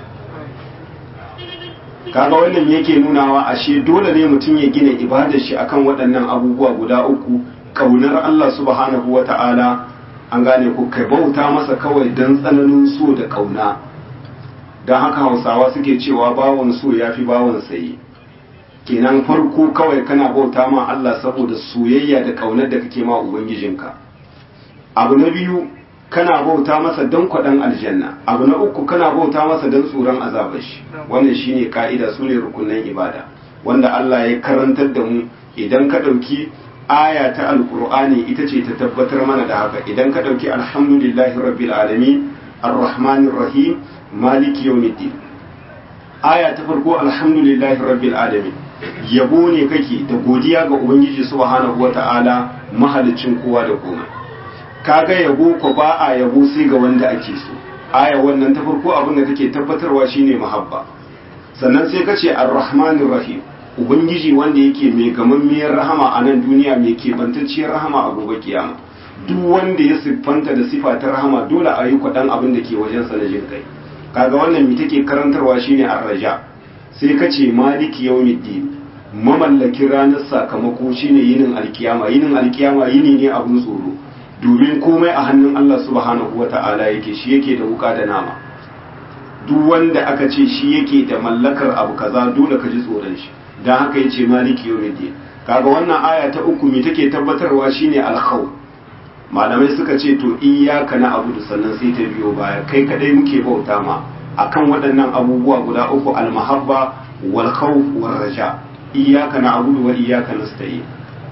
kaga wannan yake nunawa ashe dole ne mutum ya gina ibadar shi akan waɗannan abubuwa guda uku kaunar Allah subhanahu wata'ala an gane ku kai bauta masa kawai dan tsananin so da kauna don haka hausawa suke cewa bawon so ya fi bawon saye kenan farko kawai kana bauta ma Allah saboda soyayya da kaunar da kake ma ubangijinka abu na biyu kana bauta masa don kwaɗan aljanna abu na uku kana bauta masa don tsoron azabar shi wannan shine ka'ida su ne rukunan ibada wanda Allah ya karantar da mu idan ka ɗauki aya ta alkur'ani ita ce ta tabbatar mana da haka idan ka ɗauki alhamdulillahi rabbil alamin arrahmanir rahim maliki yawmiddin aya ta farko alhamdulillahi rabbil alamin yabo ne kake da godiya ga ubangiji subhanahu wata'ala mahalicin kowa da komai kaga yabo ko ba a yabo sai ga wanda ake so aya wannan ta farko abin da take tabbatarwa shine mahabba sannan sai ka ce arrahmanir rahim ubangiji wanda yake mai gamammiyar rahama a nan duniya mai kebantacciyar rahama a gobe kiyama duk wanda ya siffanta da sifa ta rahama dole a yi kwaɗan abin da ke wajensa na jin kai kaga wannan mi take karantarwa shine arraja sai ka ce maliki yawmiddin mamallakin ranar sakamako shine yinin alkiyama yinin alkiyama yini ne abun tsoro domin komai a hannun Allah subhanahu wata'ala yake shi yake da wuka da nama duk wanda aka ce shi yake da mallakar abu kaza dole ka ji tsoron shi dan haka yace maliki yawmiddin kaga wannan aya ta uku me take tabbatarwa shine alkhawf malamai suka ce to iyyaka na abudu sannan sai ta biyo baya kai kadai muke bauta ma akan waɗannan abubuwa guda uku almahabba wal khawf war raja iyyaka na abudu wa iyyaka nasta'in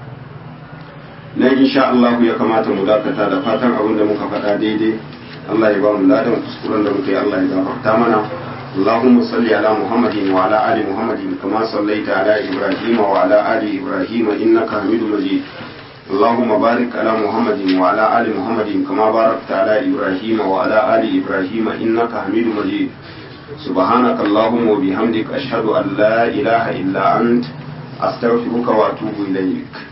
nan insha Allah ya kamata mu dakata da fatan abin da muka faɗa daidai Allah ya ba mu ladan kuskuren da muka yi Allah ya gafarta mana اللهم صل على محمد وعلى آل محمد كما صليت على إبراهيم وعلى آل إبراهيم إنك حميد مجيد اللهم بارك على محمد وعلى آل محمد كما باركت على إبراهيم وعلى آل إبراهيم إنك حميد مجيد سبحانك اللهم وبحمدك أشهد أن لا إله إلا أنت أستغفرك وأتوب إليك